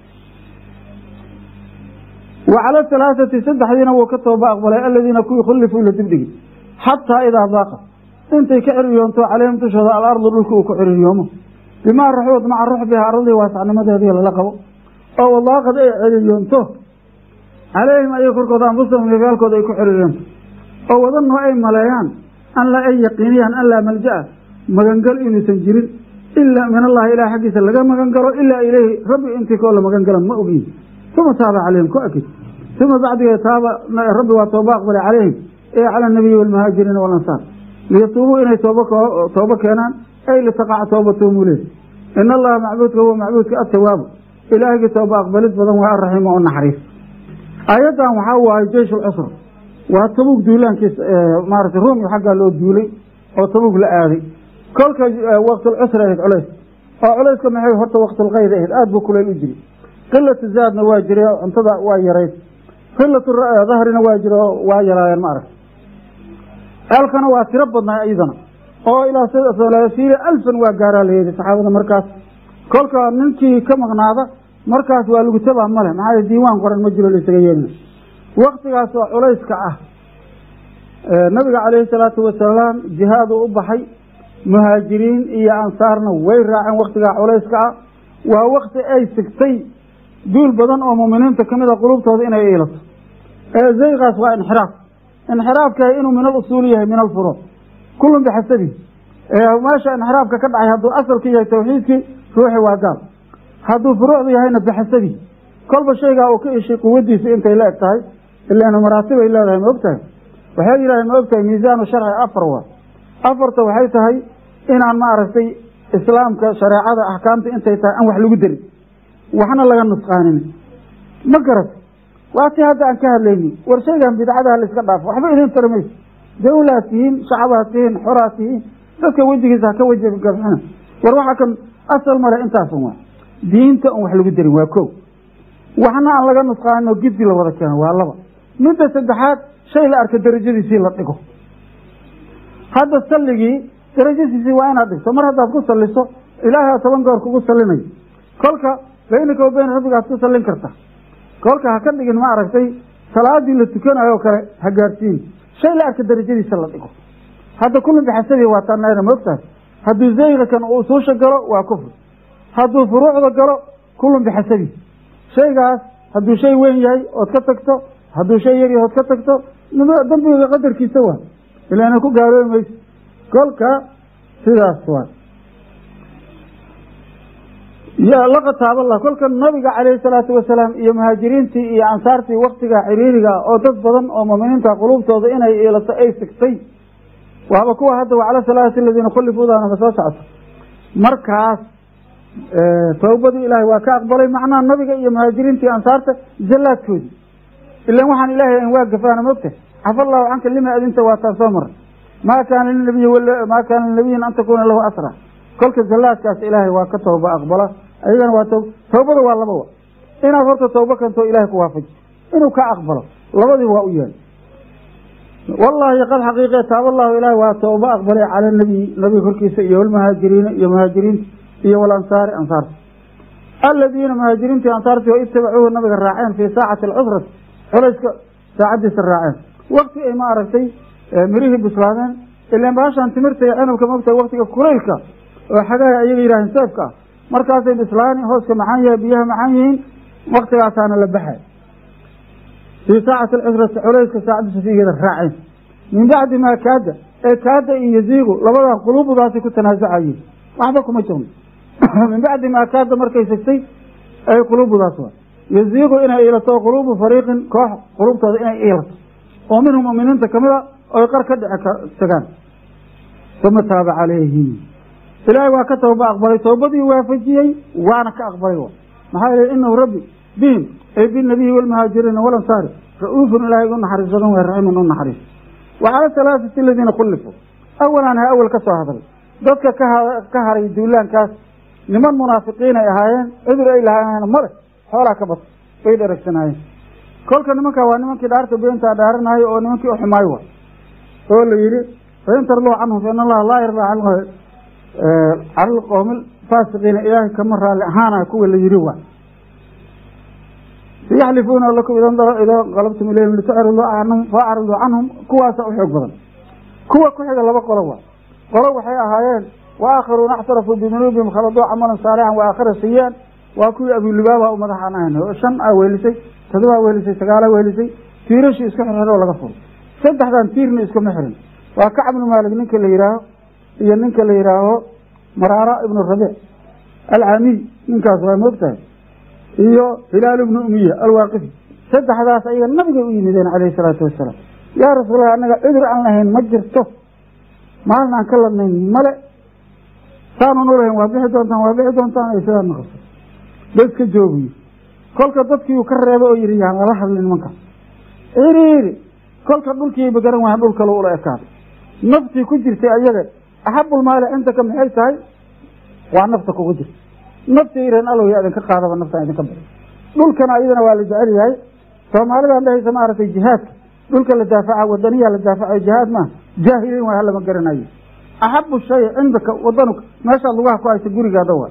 Speaker 1: wa cala halaaثati saddexdiina wuu ka tooba aqbalay aladiina kuwii khulifuu la dibdhigi xataa idaa daaqat intay ka ciriyoonto calayhim dushooda alardu dhulka uu ku ciririyoomo bimaa raxuud maca ruxbiha ardadii waasacnimadeedii lala qabo oo wadaaqad ay ciriyoonto calayhim ayay korkooda anfusahum nafyaalkooda ay ku ciriyoonto oo wadannu ay maleeyaan an la ay yaqiiniyaan an laa malja'a magangal inuusan jirin ilaa min allahi ilaah xaggiisa laga magan galo ilaa ileyhi rabbi intii koo la magan gala ma ogiin uma taaba calayhim ku akid uma bacdigeed taaba rabbi waa tooba aqbalay calayhim ee cala anabiyi walmuhaajiriina walansaar liyatuubuu inay tooba tooba keenaan ay litaqaca toobatuhum uleed in allaha macbuudka huwa macbuudka atawaabu ilaahigii tooba aqbalid badan waa araxiima oo naxariis aayaddan waxaa waaye jeish lcusr waa tabuug duulaankiis maarata ruumi xaggaa loo duulay oo tabuug la aaday kolka waqtulcusri ahayd culays oo culayska maxay horta waqtulkayd ahayd aada buu kuleyl u jiri qilatu zaadna waa jiray oo cuntada waa yarayd qilatu dahrina waa jira oo waa yaraayeen ma arag ceelkana waa tiro badnaa iyadana oo ilaa salaasiina alfan waa gaaraa layeedi saxaabada markaas kolka ninkii ka maqnaada markaas waa lagu tabaa male maxaa diiwaan qoran ma jiro laisaga yeelina waktigaas oo culayska ah nabiga calayhi salaatu wasalaam jihaaduu u baxay muhaajiriin iyo ansaarna way raaceen waktigaa culayska ah waa wakti ay sigtay duul badan oo muuminiinta kamid a qulubtooda inay iilato ee zaygaas waa inxiraaf inxiraafka inuu min al usuuli yahay min alfuruuc kullun bixasabihi meesha inxiraafka ka dhacay hadduu asalku yahay tawxiidkii ruuxi waa gaal hadduu furuucdu yahayna bixasabihi kolba shaygaa uu ka ishay quwadiisa intay la eg tahay ilaana maraatibay leedahay ma og tahay waxay yidhahdeen ma og tahay miisaanu sharci afar waa afarta waxay tahay inaan ma aragtay islaamka shareecada axkaamta intay tahay aan wax lagu darin waxna laga nusqaanin ma garat waa ti hadda aan ka hadlayni war shaygan bidcadaha la iska dhaafo waxba idin tari mayso dawlaad tihiin shacabaad tihiin xoraad tihiin dadka wejigiisa haka weji gabxina war waxaa kan asal male intaasun waa diinta on wax lagu darin waa ko waxna aan laga nusqaanin oo giddi la wada keeno waa laba midda saddexaad shay la arka darajadiisii la dhigo hadda salligii darajadiisii waa inaad dhigto mar haddaad ku salliso ilaahay toban goor kugu sallinayo kolka baynaka wa bayn rabbigaad ku sallin karta kolka ha ka dhigin ma aragtay salaadii la tukanayo o kale ha gaarsiin shay la arka darajadiisa la dhigo hadda kullun bixasabi waa taanayna ma ogtahay hadduu zayga kan uu usuusha galo waa kufri hadduu furuucda galo kullun bixasabi shaygaas hadduu shay weyn yahay ood ka tagto hadduu shay yar yahay ood ka tagto dambiga qadarkiisa waa ilaana ku gaaloobi mayso kolka sidaas waa laqad taaballah kolka nabiga calayhi salaatu wasalaam iyo muhaajiriintii iyo ansaartii waktiga xiriiriga oo dad badan oo muuminiinta qulubtooda inay iilato ay sigtay waaba kuwa hadda wacala salaati aladiina khulifuudaanama soo socoto markaas towbadii ilaahay waa ka aqbalay macnaha nabiga iyo muhaajiriintii ansaarta zallaadkoodii ilan waxaan ilaahay an waa gafaana mogta cafa allahu canka lima adinta waataan soo maray maa kaana linabiyi maa kaana linabiyin an takuuna lahu asra kolka zallaadkaas ilaahay waa ka tooba aqbala ayagana waa to tawbada waa laba wa inaad horta tawbo kantoo ilahay ku waafaji inuu ka aqbalo labadiiba waa u yahay wallahi qad xaqiiqe taaba allahu ilahay waa tooba aqbalay cala nabiy nabiga korkiisa iyo walmuhaajiriina iyo muhaajiriinta iyo walansaari ansaarta aladiina muhaajiriintii ansaartii oo itabacuuhu nabiga raaceen fii saacati alcusrati culayska saacadiisa raaceen wakti ay ma aragtay mirihii bislaadeen ilan baashaan timirta iyo cinabka mogta waktiga kulaylka oo xagaha ayaga yidhaaheen seefka ah markaasay bislaani hooska maxaan yahay biyaha maxaan yihiin waktigaasaana la baxay fii saacati alcusrati culayska saacadiisa figeeda raaceen min bacdi maa kaada ee kaada iyo yaziigu labadaa quluubdaasi ku tanaasucayeen waxba kuma jirno min bacdi maa kaada markay sigtay ay quluubdaas waa yaziigu inay iilato quluubu fariiqin koox quluubtooda inay iilato oo minhum muminiinta kamid a oy qar ka dhici tagaan uma taaba calayhim ilaahay waa ka tooba aqbalay toobadii waafajiyey waana ka aqbalay maxaa yeele inahu rabbi bihim ay binabiyi walmuhaajiriina walansaari ra-uufun ilaahay u naxariis badan way raxiimun u naxariis wa cala halaaثati aladiina khulifuu awalaan ha awel ka soo hadlay dadka ka haray duulaankaas niman munaafiqiin ay ahaayeen cudur ay lahaayeen male xoolaa ka bata bay dheragsanaayeen kolka nimankaa waa nimankii dhaarta beentaa dhaaranayo oo nimankii uxumaayo wa oo la yidhi fain tarduu canhum fa in allaha laa yardaa cala alqowmi faasiqiina ilaahay kama raalli ahaana kuwa la yidhi waa yaxlifuuna lakum idaa qalabtum ilayhim litucriduu canhum faacriduu canhum kuwaasa u xoog badan kuwa ku xiga laba qolo waa qolo waxay ahaayeen waakharuuna axtarafuu bidunuubihim khaladuu camalan saalixan waakhara sayaan waa kuwii abulibaaba u madax aan ahayn oo shan aa weelisay todobaa weelisay sagaalaa weelisay tiirashii isku xirxir oo laga furo saddexdan tiirna iskuma xirin waa kacb ibnu maalik ninka la yihaaho iyo ninka la yihaaho maraara ibnu rabiic alcaamiy ninkaas waa moogtahay iyo hilaal ibnu umiya alwaaqifi saddexdaas ayaga nabigay u yimideen calayhi salaatu wasalaam yaa rasuulallah annaga cudur aan lahayn ma jirto maalin aan ka ladnayn male saanu nulahayn waa bixi doontaan waa bixi doontaan ay sidaa naqaso dadka joogiyo kolka dadkii uu ka reebay oo yihi yaan lala hadlin nimanka iriiri kolka dhulkiiba garan waaya dhul kale ula ekaaday naftii ku jirtay ayaga axabulmaali cindaka maxay tahay waa nafta kugu jirta nafta iran alow ya idinka qaadaba naftaan idinka bixi dhulkana ayadana waa la jecel yahay soomaalidan dhehaysa maaragtay jihaadka dhulka la daafaca wadaniyaa la daafacayo jihaad maaha jaahiliin waa halama garanayo axabu shay cindaka wadanuka meeshaad lugaha ku haysa gurigaada waa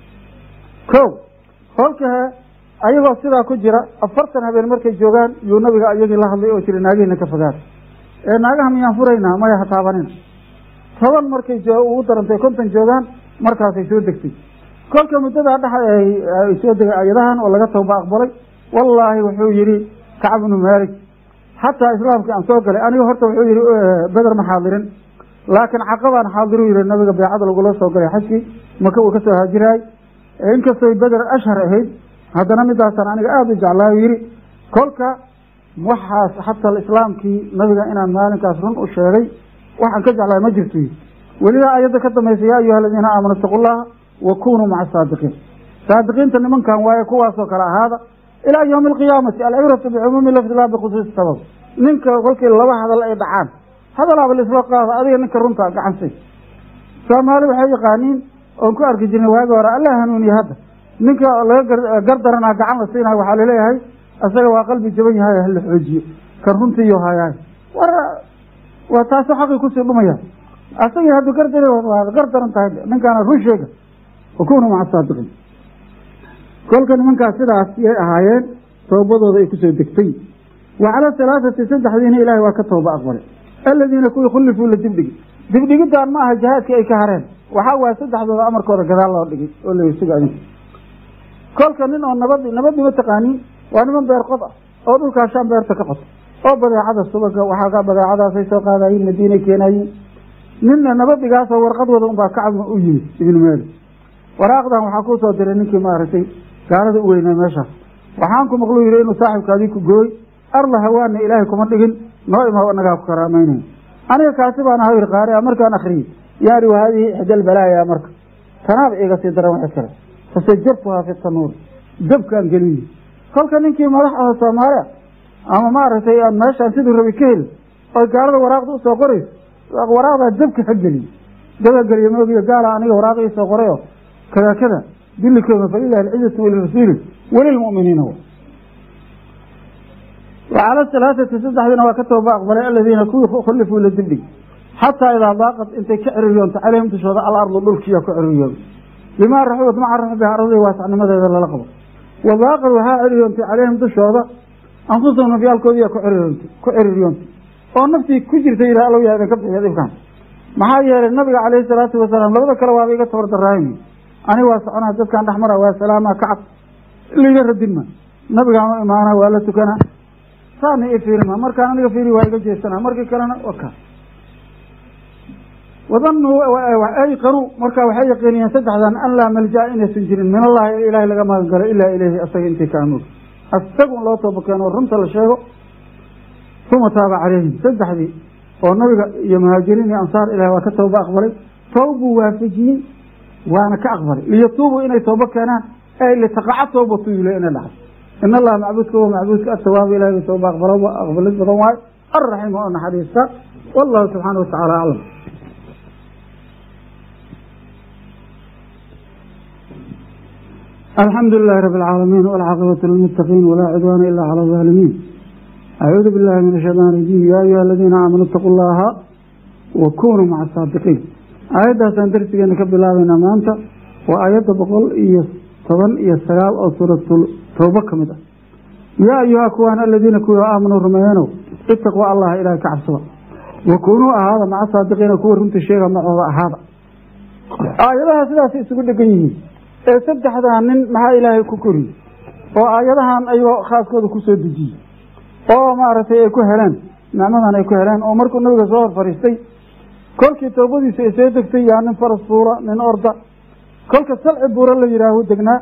Speaker 1: ko kolkahe ayagoo sidaa ku jira afartan habeen markay joogaan yuu nabiga iyagii la hadlay oo jira naagihiina ka fogaada ee naagaha miyaan furaynaa maya ha taabanina toban markay ugu darantay konton joogaan markaasay soo degtay kolka muddadaa dhex ay soo degay ayadahan oo laga tawba aqbalay wallaahi wuxuu yihi kacb ibnu maalik xataa islaamkii aan soo galay aniga horta wuxuu yihi beder ma xaadirin laakiin caqabaan xaadiru yihi nabiga beecada lagula soo galay xajkii maka uu kasoo haajiraay inkastoy beder ashhar ahayd haddana midaasaan aniga aada u jeclaayo yihi kolka waxaas xataa islaamkii nabiga inaan maalinkaas run u sheegay waxaan ka jeclaay ma jirto yii welidaa ayadda ka dambaysa yaa ayuha aladiina aamanu itaqu llaha wa kunuu maca saadiqiin saadiqiinta nimankan waaye kuwaasoo kale ahaada ilaa yawmi alqiyaamati alcibratu bicumuumi lafdi laa bikhusuusi sabab ninka kolkii laba hadal ay dhacaan hadalaaba laisla qaada adiga ninka runta gacansay soomaali waxay yaqaaniin oon ku arki jirnay waagi hore alla hanuuniye hadda ninka laga gardaranaa gacan la siinayo waxaa laleeyahay isaga waa qalbi jaban yahay hala xoojiyo kan runtiiyo hayaay war waa taasoo xaqii kusii dhumaya asagii hadduu gardar gardaran tahay ninkaana run sheega wakunu maca saadiqiin kolka nimankaas sidaas yay ahaayeen toobadooda ay kusoo degtay wa cala halaathati saddexdiina ilaahay waa ka tooba aqbalay aladiina kuwii khulifuu la dibdhigi dibdhigidaan ma aha jihaadkii ay ka hareen waxaa waaya saddexdooda amarkooda gadaal loo dhigay oo la suga adinka kolka nin oo nabad nabadii ma taqaaniin waa niman beer qod ah oo dhulkaa shaan beerta ka qoto oo badeecada subaga waxaa badeecadaasay soo qaadayiin madiinay keenayiin ninna nabadigaasoo warqadooda unbaa kacab u yimid ibnu maali waraaqdan waxaa kuu soo diray ninkii maaragtay gaalada u weynaa meeshaas waxaan ku maqluu yihi inuu saaxibkaadii ku gooy arla hawaana ilaahay kuma dhigin noo ima anagaa ku karaamaynayn aniga kaasi baan aha yiri qaari a markaan akriyey yaani wa haadihi ixdal balaaya marka tanaaba iga sii daran waxa kale fasajabtuhaa fi tanuuri dabkaan geliyi kolka ninkii madax aho soomaaliya ama maaragtay aan meeshaan siduu rabi ka heli oy gaalada waraaqda usoo qorayso waraaqdaa dabka ha geliye daba geliye moogiyo gaala aniga waraaq iisoo qoray oo kada kada dilikooma falilahi alcizatu walirasuuli walilmu'miniina wacala halaathati saddexdiina waa ka tooba aqbalay aladiina kuwii khulifuu la dibdhig xataa idaa daaqad intay ka ciriyoonto caleyhim dushooda alardu dhulkiiya ku ciriyoon bimaa raxubat maca raxbiha ardadii waasacnimadeeda lala qabo wa daaqad waxaa ciriyoontay caleyhim dushooda anfusahum nafyaalkoodiiya ku ciriryoontay ku ciririyoontay oo naftii ku jirta yidhah allow yaa idinka bixiya dhibkaan maxaa yeelay nabiga caleyhi salaatu wasalaam labada kale waaba iga tabar daraaymi aniga waa soconaa dadkaan dhex mara waa salaamaa kacab liiga radin ma nabigaan u imaana waa la tukanaa saana i fiirima markaan aniga fiiri waa iga jeesanaa markii kalena waka wadanuu ayqanuu markaa waxay yaqiiniyeen saddexdan an laa malja inaysan jirin min allahi ilahay laga magan galo ilaa ileyhi asaga intii ka amoog asaga un loo tooba keeno runta la sheego uma taaba caleyhim saddexdii oo nabiga iyo muhaajiriin iyo ansaar ilahi waa ka tooba aqbalay tawbuu waafajiyey waana ka aqbalay liyatuubuu inay tooba keenaan ay litaqaca toobatu yule inay dhacdo in allaha macbuudka wa macbuudka atawaabu ilahi tooba aqbalo aqbalid badan waayo alraxiim oo naxariista wallahu subxaana watacaala aclam alxamdu lilahi rabi alcaalamiin walcaaqibatu lilmuttaqiin walaa cudwaana ila cala alظaalimiin acuudu billahi min ashaytaan rajiim yaa ayuha aladiina aamanuu itaquu llaha wa kunuu maca asaadiqiin aayaddaasaan darsigeena ka bilaabaynaa maanta waa aayadda boqol iyo toban iyo sagaal oo suuratul towba ka mid ah yaa ayuha kuwaan aladiina kuwii aamanuu rumeeyanow itaquu allaha ilaahay ka cabsada wa kunuu ahaada maca saadiqiina kuwa runta sheega macooda ahaada aayadaha sidaas isugu dhegan yihiin ee saddexdaa nin maxaa ilaahay ku koriyey oo aayadahan ayuu khaaskooda kusoo dejiyey oo maaragtay ay ku heleen nicmadan ay ku heleen oo markuu nabiga soo hor fadhiistay kolkii towbadiisa ay soo degtay yaa nin faras fuula nin orda kolka salci buuro la yidhaahu degnaa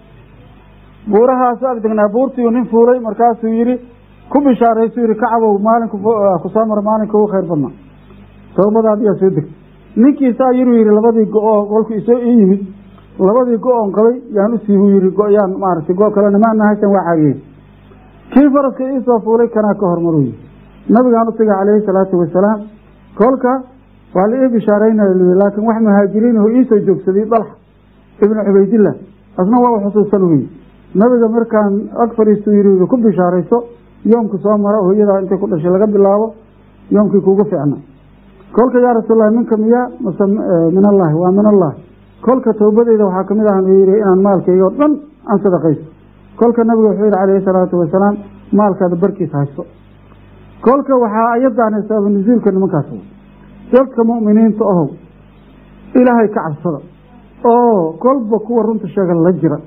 Speaker 1: buurahaasu ag degnaa buurtiiu nin fuulay markaasuu yidhi ku bishaaraysuu yidhi kacabow maalinku kusoo mara maalinka ugu khayr badnaa towbadaad yaa soo degtay ninkiisaa yiruu yidhi labadii go-oo kolku isoo ii yimid labadii go-oon qabay yaan u siibuu yidhi go-yaan maaragtay go- kalena maana haysan waa caagiyey kii faraska iisoo fuulay kanaa ka hormaru yii nabigaan u tagay calayhi salaatu wasalaam kolka waa la ii bishaaraynaya lii laakiin wax muhaajiriin oo iisoo joogsaday dalxa ibnu cubaydillah asna waa u xusuusan uyi nabiga markaan ag fadhiistuu yidhi ku bishaarayso yoomka soo mara hooyadaa intay ku dhashay laga bilaabo yoomkii kuugu fiicna kolka yaa rasuullahi minka miyaa mase min allahi waa min allahi kolka towbadeyda waxaa kamid ahan uu yidhi inaan maalkayga o dhan aan sadaqaysto kolka nabiga wuxuu yidhi calayhi salaatu wasalaam maalkaada barkiisa haysto kolka waxaa ayadaana sababa nusuulka nimankaas dadka mu'miniinta ohow ilaahay ka cabsada oo kolba kuwa runta sheega la jira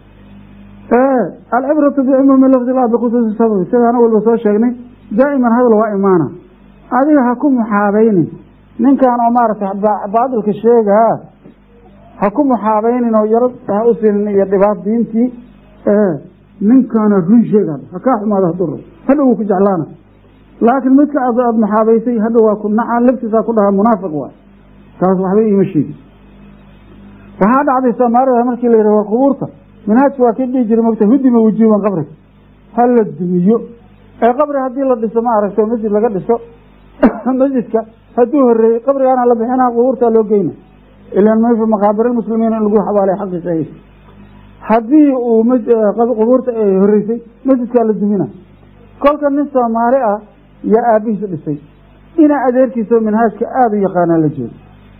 Speaker 1: alcibratu bicumuumi lafdi laa bikhusuusi sababi sidaana walba soo sheegnay daa'iman hadal waa imaana adiga ha ku muxaabaynin ninkan oo maaragtay baadilka sheegaa ha ku muxaabaynin oo yaro ha u sinin iyo dhibaat diintii ninkaana run sheegaan ha kaa xumaado haduu hadhow wuu ku jeclaana laakiin midka ad aada muxaabaysay hadhow waa ku nacaan laftiisaa ku dhahaa munaafiq waay taas waxba iima sheegi waxaa dhacday soomaalida markii la yidhah war qubuurta minhaajka waa ka dhihi jiray mogta hudima wujuuban qabriga ha la dumiyo ee qabri haddii la dhiso ma aragto masjid laga dhiso masjidka hadduu horeeyey qabrigaana la bixinaa qubuurtaa loo geyna ilan ma fi maqaabir muslimiin in lagu xabaalay xaqiisa ay haddii uu qubuurta ay horeysay masjidkaa la dumina kolka nin soomaali ah yaa aabihiis dhisay ina adeerkiisao minhaajka aada u yaqaanaa la joogo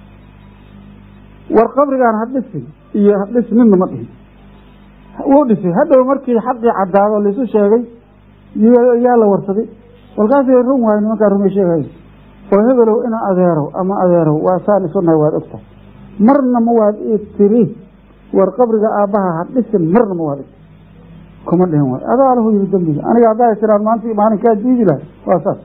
Speaker 1: war qabrigaan ha dhisin iyo hadhis midna ma dhihin wuu dhisay hadhow markii xaqii caddaado laisu sheegay yaa la warsaday walkaasay run waayo nimankaa rumay sheegayo oo hebelow ina adeerow ama adeerow waa saan isunahay waad ogtahay marna ma waad i tiri war qabriga aabbaha ha dhisin marna ma waad iti kuma dhihin waay adaa lahu yiri dembiga aniga haddaa tiraan maanta maalinkaa diidi lahay waa saas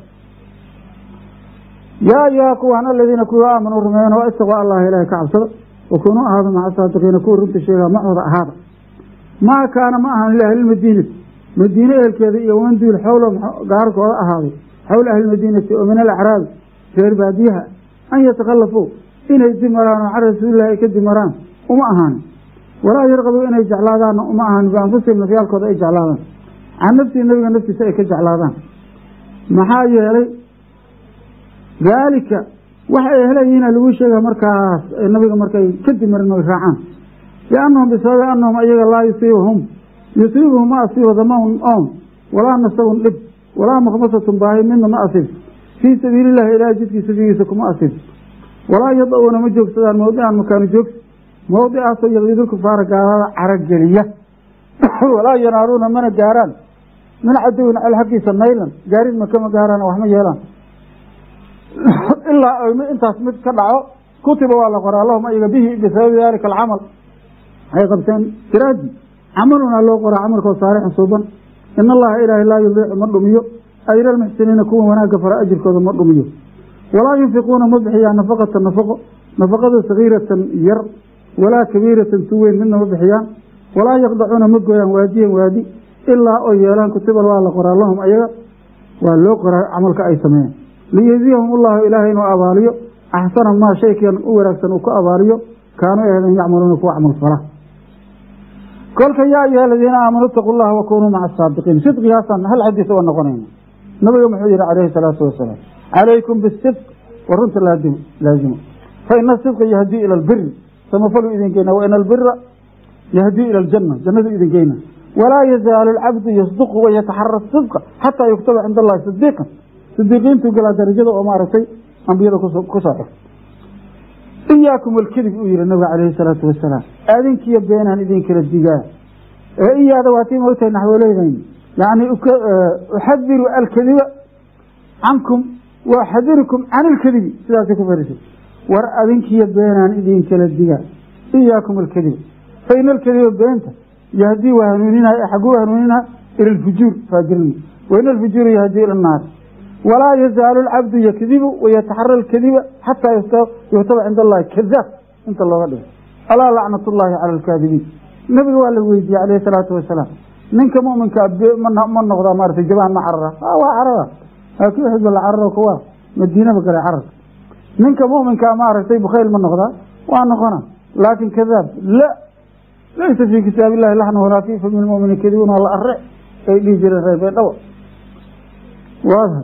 Speaker 1: yaa ayuha kuwaan aladiina kuwii aamanuu rumeeyan oo istaquu allaha ilaahay ka cabsada wakunuu ahaada maca saadiqiina kuwa runta sheegaa macooda ahaada maa kaana ma ahan liahlilmadiinati madiine ehelkeeda iyo waman duul xowlo gaarkooda ahaaday xowla ahlilmadiinati oo min alacraabi reer baadiyaha an yatakhallafuu inay dimaraan oo can rasuulillahi ay ka dimaraan uma ahaanin walaa yarqabuu inay jeclaadaanna uma ahaanin bianfusihim nafyaalkooda ay jeclaadaan can nafsihi nabiga naftiisa ay ka jeclaadaan maxaa yeelay daalika waxa ay helayihiina lagu sheega markaas nabiga markay ka dimarin oy raacaan liannahum bisababi annahum ayaga laa yusiibuhum yusiibuhum ma asiibo damaun own walaa nasabun dhib walaa makhmasatun baahi midna ma asiibto fii sabiilillahi ilaahay jidkiisa figiisa kuma asiibto walaa yada-uuna ma joogsadaan mawdican makaanu joogsi mawdicaasoo yaqidulkufaara gaalada carageliya walaa yanaaluuna mana gaaraan min cadowin cel xaggiisa naylan gaarid makama gaaraan waxma yeelaan ilaa ayma intaas mid ka dhaco kutiba waa la qoraa lahum ayaga bihi bisababi dalika alcamal ay qabteen siraadi camalunaa loo qoraa camalkoo saalixan suuban in allaha ilaahay laa yudiicu ma dhumiyo ajra almuxsiniina kuwa wanaagga fara ajirkooda ma dhumiyo walaa yunfiquuna ma bixiyaan nafaqata nafaqo nafaqada sagiiratan yar walaa kabiiratan tu weyn midna ma bixiyaan walaa yaqdacuuna ma gooyaan waadiyan waadi ilaa oo yeelaan kutibal waa la qoraa lahum ayaga waa loo qoraa camalka ay sameeyeen liyejziyahum ullahu ilaahay inuu abaaliyo axsana maa shaykan u wanaagsan uu ku abaaliyo kaanuu ahden yacmaluuna kuwa camal fala kolka yaa ayuha aladiina aamanuu itaquu llaha wakunuu maca asaadiqiin sidqigaasaan hal xadiis uga noqonayna nabiga muxuu yihi calayhi salaatu wasalaam calaykum bisidq wa runta laazimo fa ina sidqa yahdii ila albiri samafaluu idin keena wa ina albira yahdii ila aljanna jannadu idin geyna walaa yazaalu alcabdu yasduqu wayataxara sidqa xataa yuktaba cinda allahi sidiiqan sidiiqiintuu galaa darajada oo maaragtay ambiyada kusoo xigta iyaakum alkadib uu yihi nabiga calayhi salaatu wasalaam adinkiyo beenaan idin kala digaa ee iyaada waatii moogtahay naxwooleydayn yani uxadiru alkadiba cankum waaxadirukum can ilkadibi sidaasay ku farisay war adinkiyo beenaan idin kala digaa iyaakum alkadiba fa ina alkadiba beenta yahdii waa hanuuninaya xaguu hanuuninaa ila alfujuur faajirnimo wa ina alfujuura yahdii ila annaar walaa yazaalu alcabdu yakdibu wayataxara alkadiba xataa yuhtaba cinda allahi kadaab inta looga dhigo alaa lacnat ullaahi cala alkaadibiin nabiga waa la weydiiyey calayhi salaatu wasalaam ninka muminkaa ma noqdaa maarata jabaan ma carara waa carara laakiin xisba la cararo kuwa madiinaba gale cararka ninka muminkaa maaragtay bukhayl ma noqdaa waa noqona laakin kadaab la laysa fii kitaab illahi laxna walaa fi fami lmumini kadibun waa la are ay dhihi jireen reer beedhawa waadha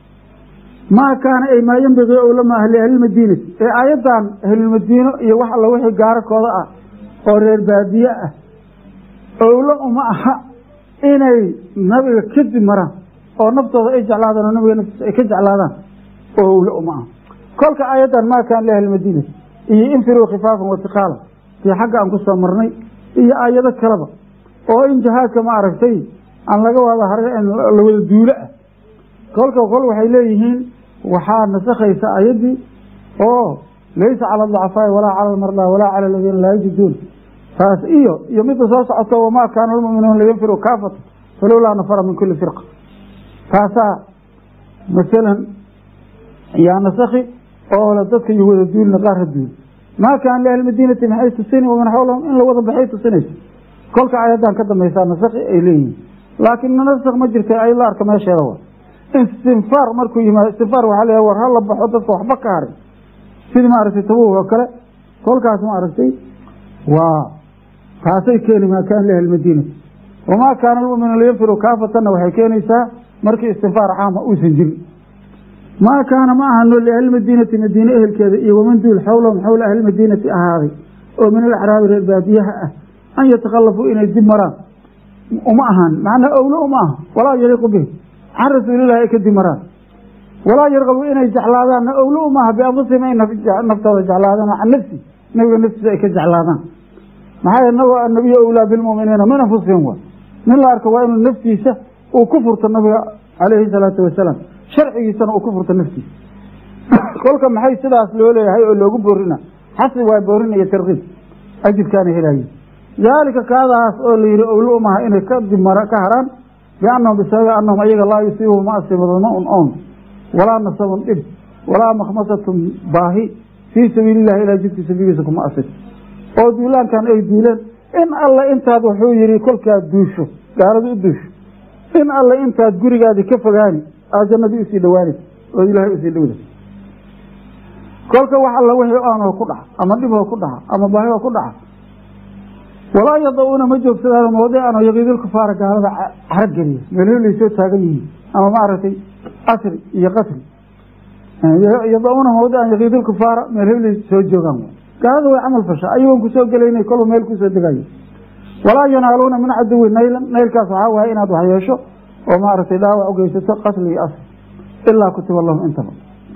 Speaker 1: maa kaana ay maa yambagii owlamaa liahlilmadiinati ee aayaddan ahlulmadiino iyo wax alla wixii gaarakooda ah oo reer baadiye ah owlo uma aha inay nabiga kadib maraan oo naftooda ay jeclaadaan oo nabiga naftiisa ay ka jeclaadaan oo owlo uma aha kolka aayaddan maa kaana liahlilmadiinati iyo infiruu khifaafan watiqaala sii xagga aan ku soo marnay iyo aayado kaleba oo in jihaadka ma aragtay aan laga wada har la wada duulo ah kolka kol waxay leeyihiin waxaa nasakhaysa ayaddii oo laysa cala adacafaa'i walaa cala almardaa walaa cala aladiina laa yajiduun taas iyo iyo midda soo socoto wamaa kaana almu'minuuna liyanfiruu kaafata falowlaa nafara min kuli firqa taasaa masalan yaa nasakhi oo le dadka iyo wada duulina qaar ha duul maa kaana liahli madiinati maxay tusini waman xawlahum in la wada baxay tusinaysa kolka ayaddan ka dambaysaa nasakhi ay leeyihiin laakiin nasak ma jirta ay la arka meesheeda wa istinfaar markuu yimaado istinfaar waxaa leeyahay war ha la baxo dadka waxba ka harin sidii maaragtay tabuug oo kale kolkaas maaragtay waa taasay keeni maa kaana liahli madiinati wamaa kaana almu'minu liyanfiru kaafatanna waxay keenaysaa markii istinfaar caama uusan jirin maa kaana ma ahano liahlilmadiinati madiine ehelkeeda iyo waman duul xawlahum xawla ahlilmadiinati ahaaday oo min alacraabi reer baadiyaha ah an yatakhallafuu inay dib maraan uma ahaan macnaa owlo uma aha walaa yaliiqu bihi can rasuulillahi ay ka dib maraan walaa yarqabu inay jeclaadaanna owlo uma aha bianfusihim ay naftooda jeclaadaan oo can nafsi nabiga naftiisa ay ka jeclaadaan maxaa yeele nabiga annabiyu owlaa bilmu'miniina min anfusihim wa nin la arka waa inuu naftiisa uu ku furto nabiga calayhi salaatu wasalaam sharcigiisana uu ku furto naftiisa kolka maxay sidaas loo leeyahay oo loogu boorina xasbi waa boorin iyo tarkiib ajirkaana helaye daalika kaadaas oo la yihi owlo umaha inay ka dimara ka haraan biannahum bisababi annahum ayaga laa yusiibuhum ma asiibado ma-un oon walaa nasabun dhib walaa makhmasatun baahi fii sabiilillahi ilaa jidka sabiiliisa kuma asib oo duulaankan ay duuleen in alle intaad wuxuu yihi kolkaad duusho gaaladu u duusho in alle intaad gurigaadii ka fogaani aad jannadii usii dhawaanaysa ood ilaahay usii dhowda kolka wax alla wixii aanoo ku dhaca ama dhiboo ku dhaca ama baahio ku dhaca walaa yada-uuna ma joogsadaan mawdican yaqiidulkufaara gaalada carageliya meelholay soo taagan yihiin ama maaragtay asri iyo qatri yada-uuna mawdican yaqiidulkufaara meelholay soo joogaan gaalada way camal fasha ayagoon kusoo gelaynay kolba meel kusoo degayo walaa yanaaluuna min caduwi naylan naylkaas waxaa waaye inaad wax yeesho oo maaragtay dhaawac u geysato qatli iyo asr ilaa kutiba lahum intaba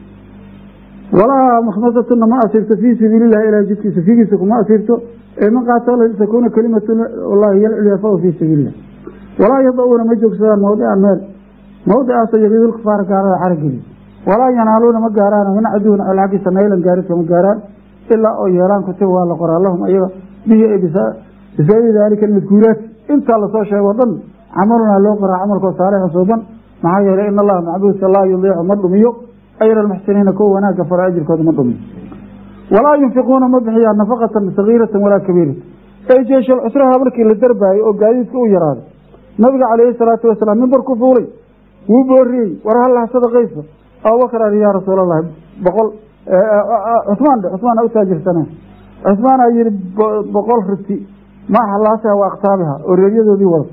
Speaker 1: walaa makhmasatuna ma asirto fii sabiilillahi ilaa jidkiisa figiisa kuma asirto ee man qaatala takuuna kalimatu llahi hiy alculyaa fahuwa fii sabiilillah walaa yada-uuna ma joogsadaan mawdican meel mawdicaasoo yaqiidulkufaara gaalada carageliya walaa yanaaluuna ma gaaraan min caduwin al xaggiisa naylan gaaridka ma gaaraan ilaa oo yeelaan kutiba waa la qoraa lahum ayaga bihi bisababi daalika almadkuuraat intaa lasoo sheego o dhan camalunaa loo qoraa camalkoo saalixan suuban maxaa yeelay in allaha macbuudka laa yudiicu ma dhumiyo ayra almuxsiniina kuwa wanaagga fara ajirkooda ma dhumiyo walaa yunfiquuna ma bixiyaan nafaqatan sagiiratan walaa kabiiratan ay jeeshal cusraha markii la darbaayo oo gaadiidka u yaraaday nabiga calayhi salaatu wasalaam mimbar ku fuulay wuu booriyey war halaha sadaqaysa abubakar ari yaa rasuul allahi boqol cusmaan dhe cusmaan u taajirsaneen cusmaanaa yihi boqol riti ma halaasiha wa aktaabiha oo reeryadoodii wada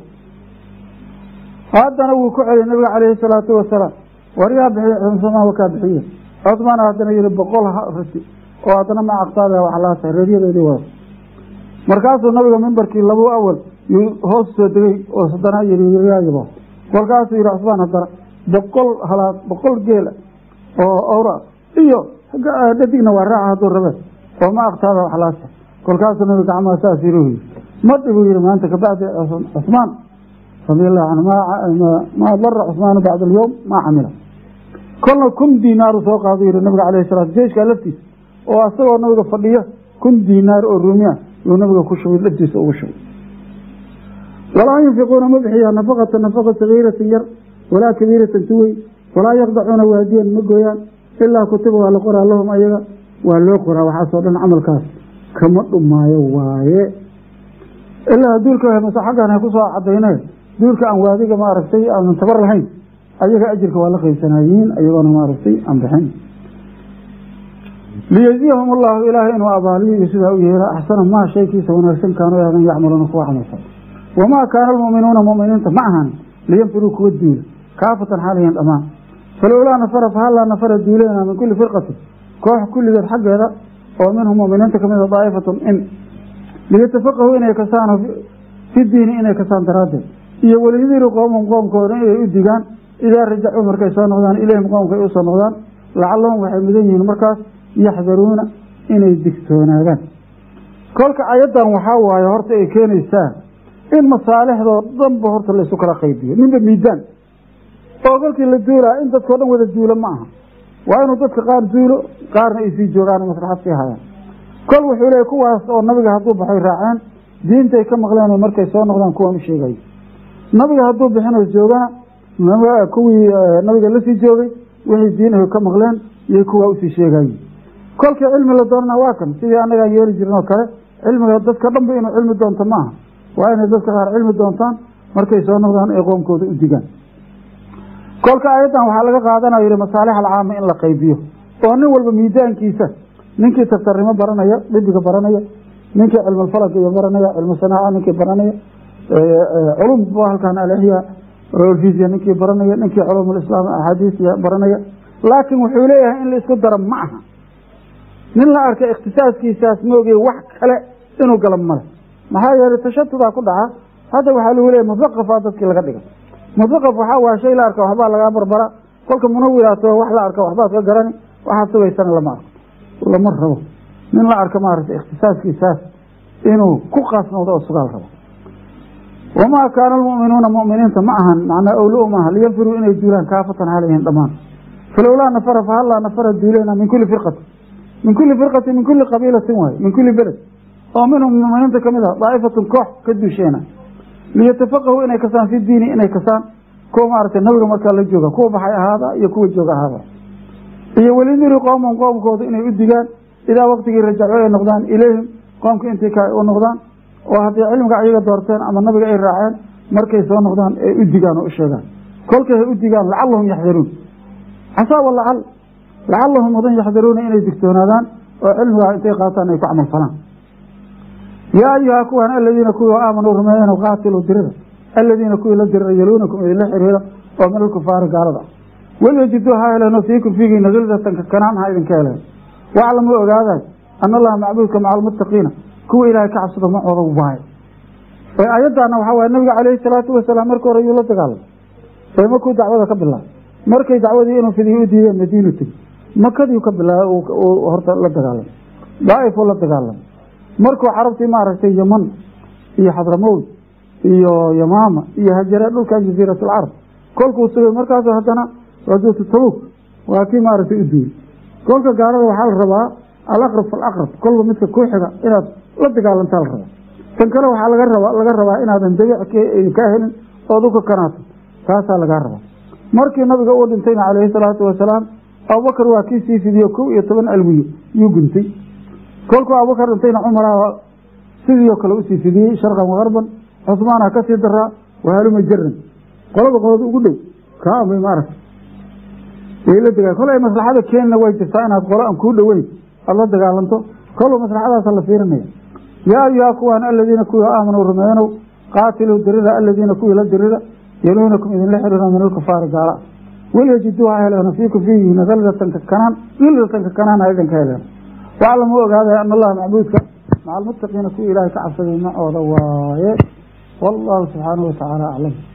Speaker 1: haddana wuu ku celiyay nabiga calayhi salaatu wasalaam war yaa bixiye cusmaan wakaa bixiye cusmaan haddana yihi boqol riti oo haddana ma aktaabiha wa halaasiha reeryadoodii wada markaasuu nabiga mimbarkii labu awal yuu hoos soo degay oo haddana yiryaayabo kolkaasuu yihi cusmaan haddana boqol halaad boqol geela oo awra iyo dhadigna waa raaca hadduu rabe oo ma aktaada waxlaasa kolkaasuu nabiga gacmaha saas yiri yii ma dhibuu yihi maanta kabacdi cusmaan radi allahu canhu maa dara cusmaanu bacda alyowm maa camila kolna kun diinaaru soo qaadu yihi nabiga calayhi salaatu jeeshkaa laftiisa oo asagoo nabiga fadhiyo kun diinaar oo ruumiya yuu nabiga ku shubay laftiisa ugu shubay walaa yunfiquuna ma bixiyaa nafaqata nafaqa sagiiratin yar walaa kabiiratan tu weyn walaa yaqdacuuna waadiyan ma gooyaan ilaa kutiba waa la qoraa lahum ayaga waa loo qoraa waxaasoo dhan camalkaas kama dhumaayo waaye ilaa duulka mase xaggan ha kusoo cadayne duulka aan waadiga maaragtay aanan tabar lahayn ayaga ajirka waa la qaybsanayiin ayagoona maaragtay aan bixin liyajziyahum allahu ilaahay inuu abaaliyo iyo sidaa u yeela axsana maa shaykiisa wanaagsan kaanu ahdan yacmaluuna kuwa camalfal wamaa kaana almu'minuuna mu'miniinta ma ahan liyanfiruu kuwa duula kaafatan xaalayan dhammaan falowlaa nafara fahallaa nafara duuleena min kulli firqatin koox kulligeed xaggeeda oo minhum mu'miniinta ka mida daa'ifatun in liyatafaqahuu inay kasaan fi diini inay kasaan daraaddeed iyo waliyadiru qoomum qoomkooda inay u digaan idaa rajacuu markay soo noqdaan ilayhim qoomka ay usoo noqdaan lacallahum waxay mudan yihiin markaas yaxdaruuna inay digtoonaadaan kolka ayaddan waxaa waaye horta ay keenaysaa in masaalixdoo dhanba horta laysu kala qaybiyo ninba miidaan oo kolkii la duulaa in dadkao dhan wada duulo ma aha waa inuu dadka qaar duulo qaarna ay sii joogaan maslaxad sii hayaan kol wuxuu leeyay kuwaas oo nabiga hadduu baxay raaceen diintay ka maqleen markay soo noqdaan kuwaan u sheegayo nabiga hadduu bixinoo joogana kuwii nabiga lasii joogay wixii diinahu ka maqleen iyo kuwaa usii sheegaye kolkii cilmi la doonana waa kan sidii annagaan yeeli jirin oo kale cilmiga dadka dhanba inuu cilmi doonto maaha waa inay dadka qaar cilmi doontaan markay soo noqdaan ay qoomkooda u digaan kolka ayaddan waxaa laga qaadanaya yihi masaalix alcaama in la qaybiyo oo nin walba miidaankiisa ninkii taftarnimo baranaya dhibiga baranaya ninkii cilmulfalak iyo baranaya cilmu sanaaca ninkii baranaya culum halkan alexya rolfisia ninkii baranaya ninkii culumulislaam axaadiisiya baranaya laakiin wuxuu leeyahay in la isku daro ma aha nin la arka ikhtisaaskiisaas maogey wax kale inuu gala male maxaa yeelay tashatudaa ku dhaca hadda waxaa lagu leeyahy mudaqafaa dadkii laga dhiga mudaqaf waxaa waa shay la arka waxbaa lagaa barbara kolka munawiraato wax la arka waxbaad ka garani waxaad sugaysana lama arko lama rabo nin la arka maaragtay ikhtisaaskiisaas inuu ku qaasnoodo oo sugaal rabo wamaa kaana almu'minuuna mu'miniinta ma ahan macnaa owlo maaha liyanfiruu inay duulaan kaafatan halayhin dhammaan falowlaa nafara fahallaa nafara duuleena min kulli firqatin min kulli firqatin min kulli qabiilatin waaye min kulli beled oo minhum mu'miniinta ka mid ah daa'ifatun koox ka duusheena liyatafaqahuu inay kasaan fi diini inay kasaan kuwa maaragtay nabiga markaa la jooga kuwa baxay ahaada iyo kuwa jooga ahaada iyo welidiri qoomum qoomkooda inay u digaan idaa waktigii rajaco ay noqdaan ilayhim qoomka intii ka u noqdaan oo haddii cilmiga ayaga doorteen ama nabiga ay raaceen markay soo noqdaan ay u digaan oo u sheegaan kolkay hay u digaan lacallahum yaxdaruun casaa walacal lacallahum mudan yaxdaruuna inay digtoonaadaan oo cilmigaa intay qaataan ay ku camal falaan yaa ayuhaa kuwan aladiina kuwii aamanuu rumeeyeen qaatiluu dirida aladiina kuwii la dirira yaluunakum idinla xiriira oo min alkufaari gaalada ah walyajiduu ha heleeno fiikum fiigiina gildatan kakanaan ha idinka heleen waclamuu ogaaday ana allaha macbuudka maca almuttaqiina kuwa ilaahay ka cabsado macooda waaye ee ayaddaana waxaa waye nabiga calayhi salaatu wasalaam markii hore yuu la dagaalamay ee markuu dacwada ka bilaabay markay dacwadii inuu fidiyo u diideen madiinu tegi makadiiu ka bilaabay horta la dagaalamay daaifuu la dagaalamay markuu carabtii maaragtay yaman iyo xadramowd iyo yamaama iyo hajare dhulkan jaziirat alcarab kolkuu sugay markaasu haddana rajuutu tabuk waa kii maaragtay u duulay kolka gaalada waxaa la rabaa alaqrab falaqrab kolba midka kuu xiga inaad la dagaalantaa la rabaa tan kale waxaa laga rabaa laga rabaa inaadan dabiic kaa helin ood u kakanaato taasaa lagaa rabaa markii nabiga uu dhintayna calayhi salaatu wasalaam abubakar waa kii sii fidiyo kow iyo toban alwiyo yuu guntay kolkuu abubakar dhintayna cumara sidiioo kale usii fidiyey sharqan wagarban cusmaana kasii daraa wahaluma jaran qolaba qolada ugu dhow kaamay maaragta way la dagaa kol ay maslaxada keenina way jirtaa inaad qolo aan kuu dhoweyn aada la dagaalanto kolba maslaxadaasa la fiirinaya yaa ayuhaa kuwaan aladiina kuwii aamanuu rumeeyanow qaatiluu dirida aladiina kuwii la dirida yaluunakum idinla xiriira min alkufaari gaala walyajiduu ha heleeno fiikum fiihiina gildatan kakanaan gildatan kakanaan ha idinka heleeno waclamuu ogaaday ana allaha macbuudka maca almuttaqiina kuwa ilaahay ka cabsaday macooda waaye wallahu subxaanahu watacaala aclam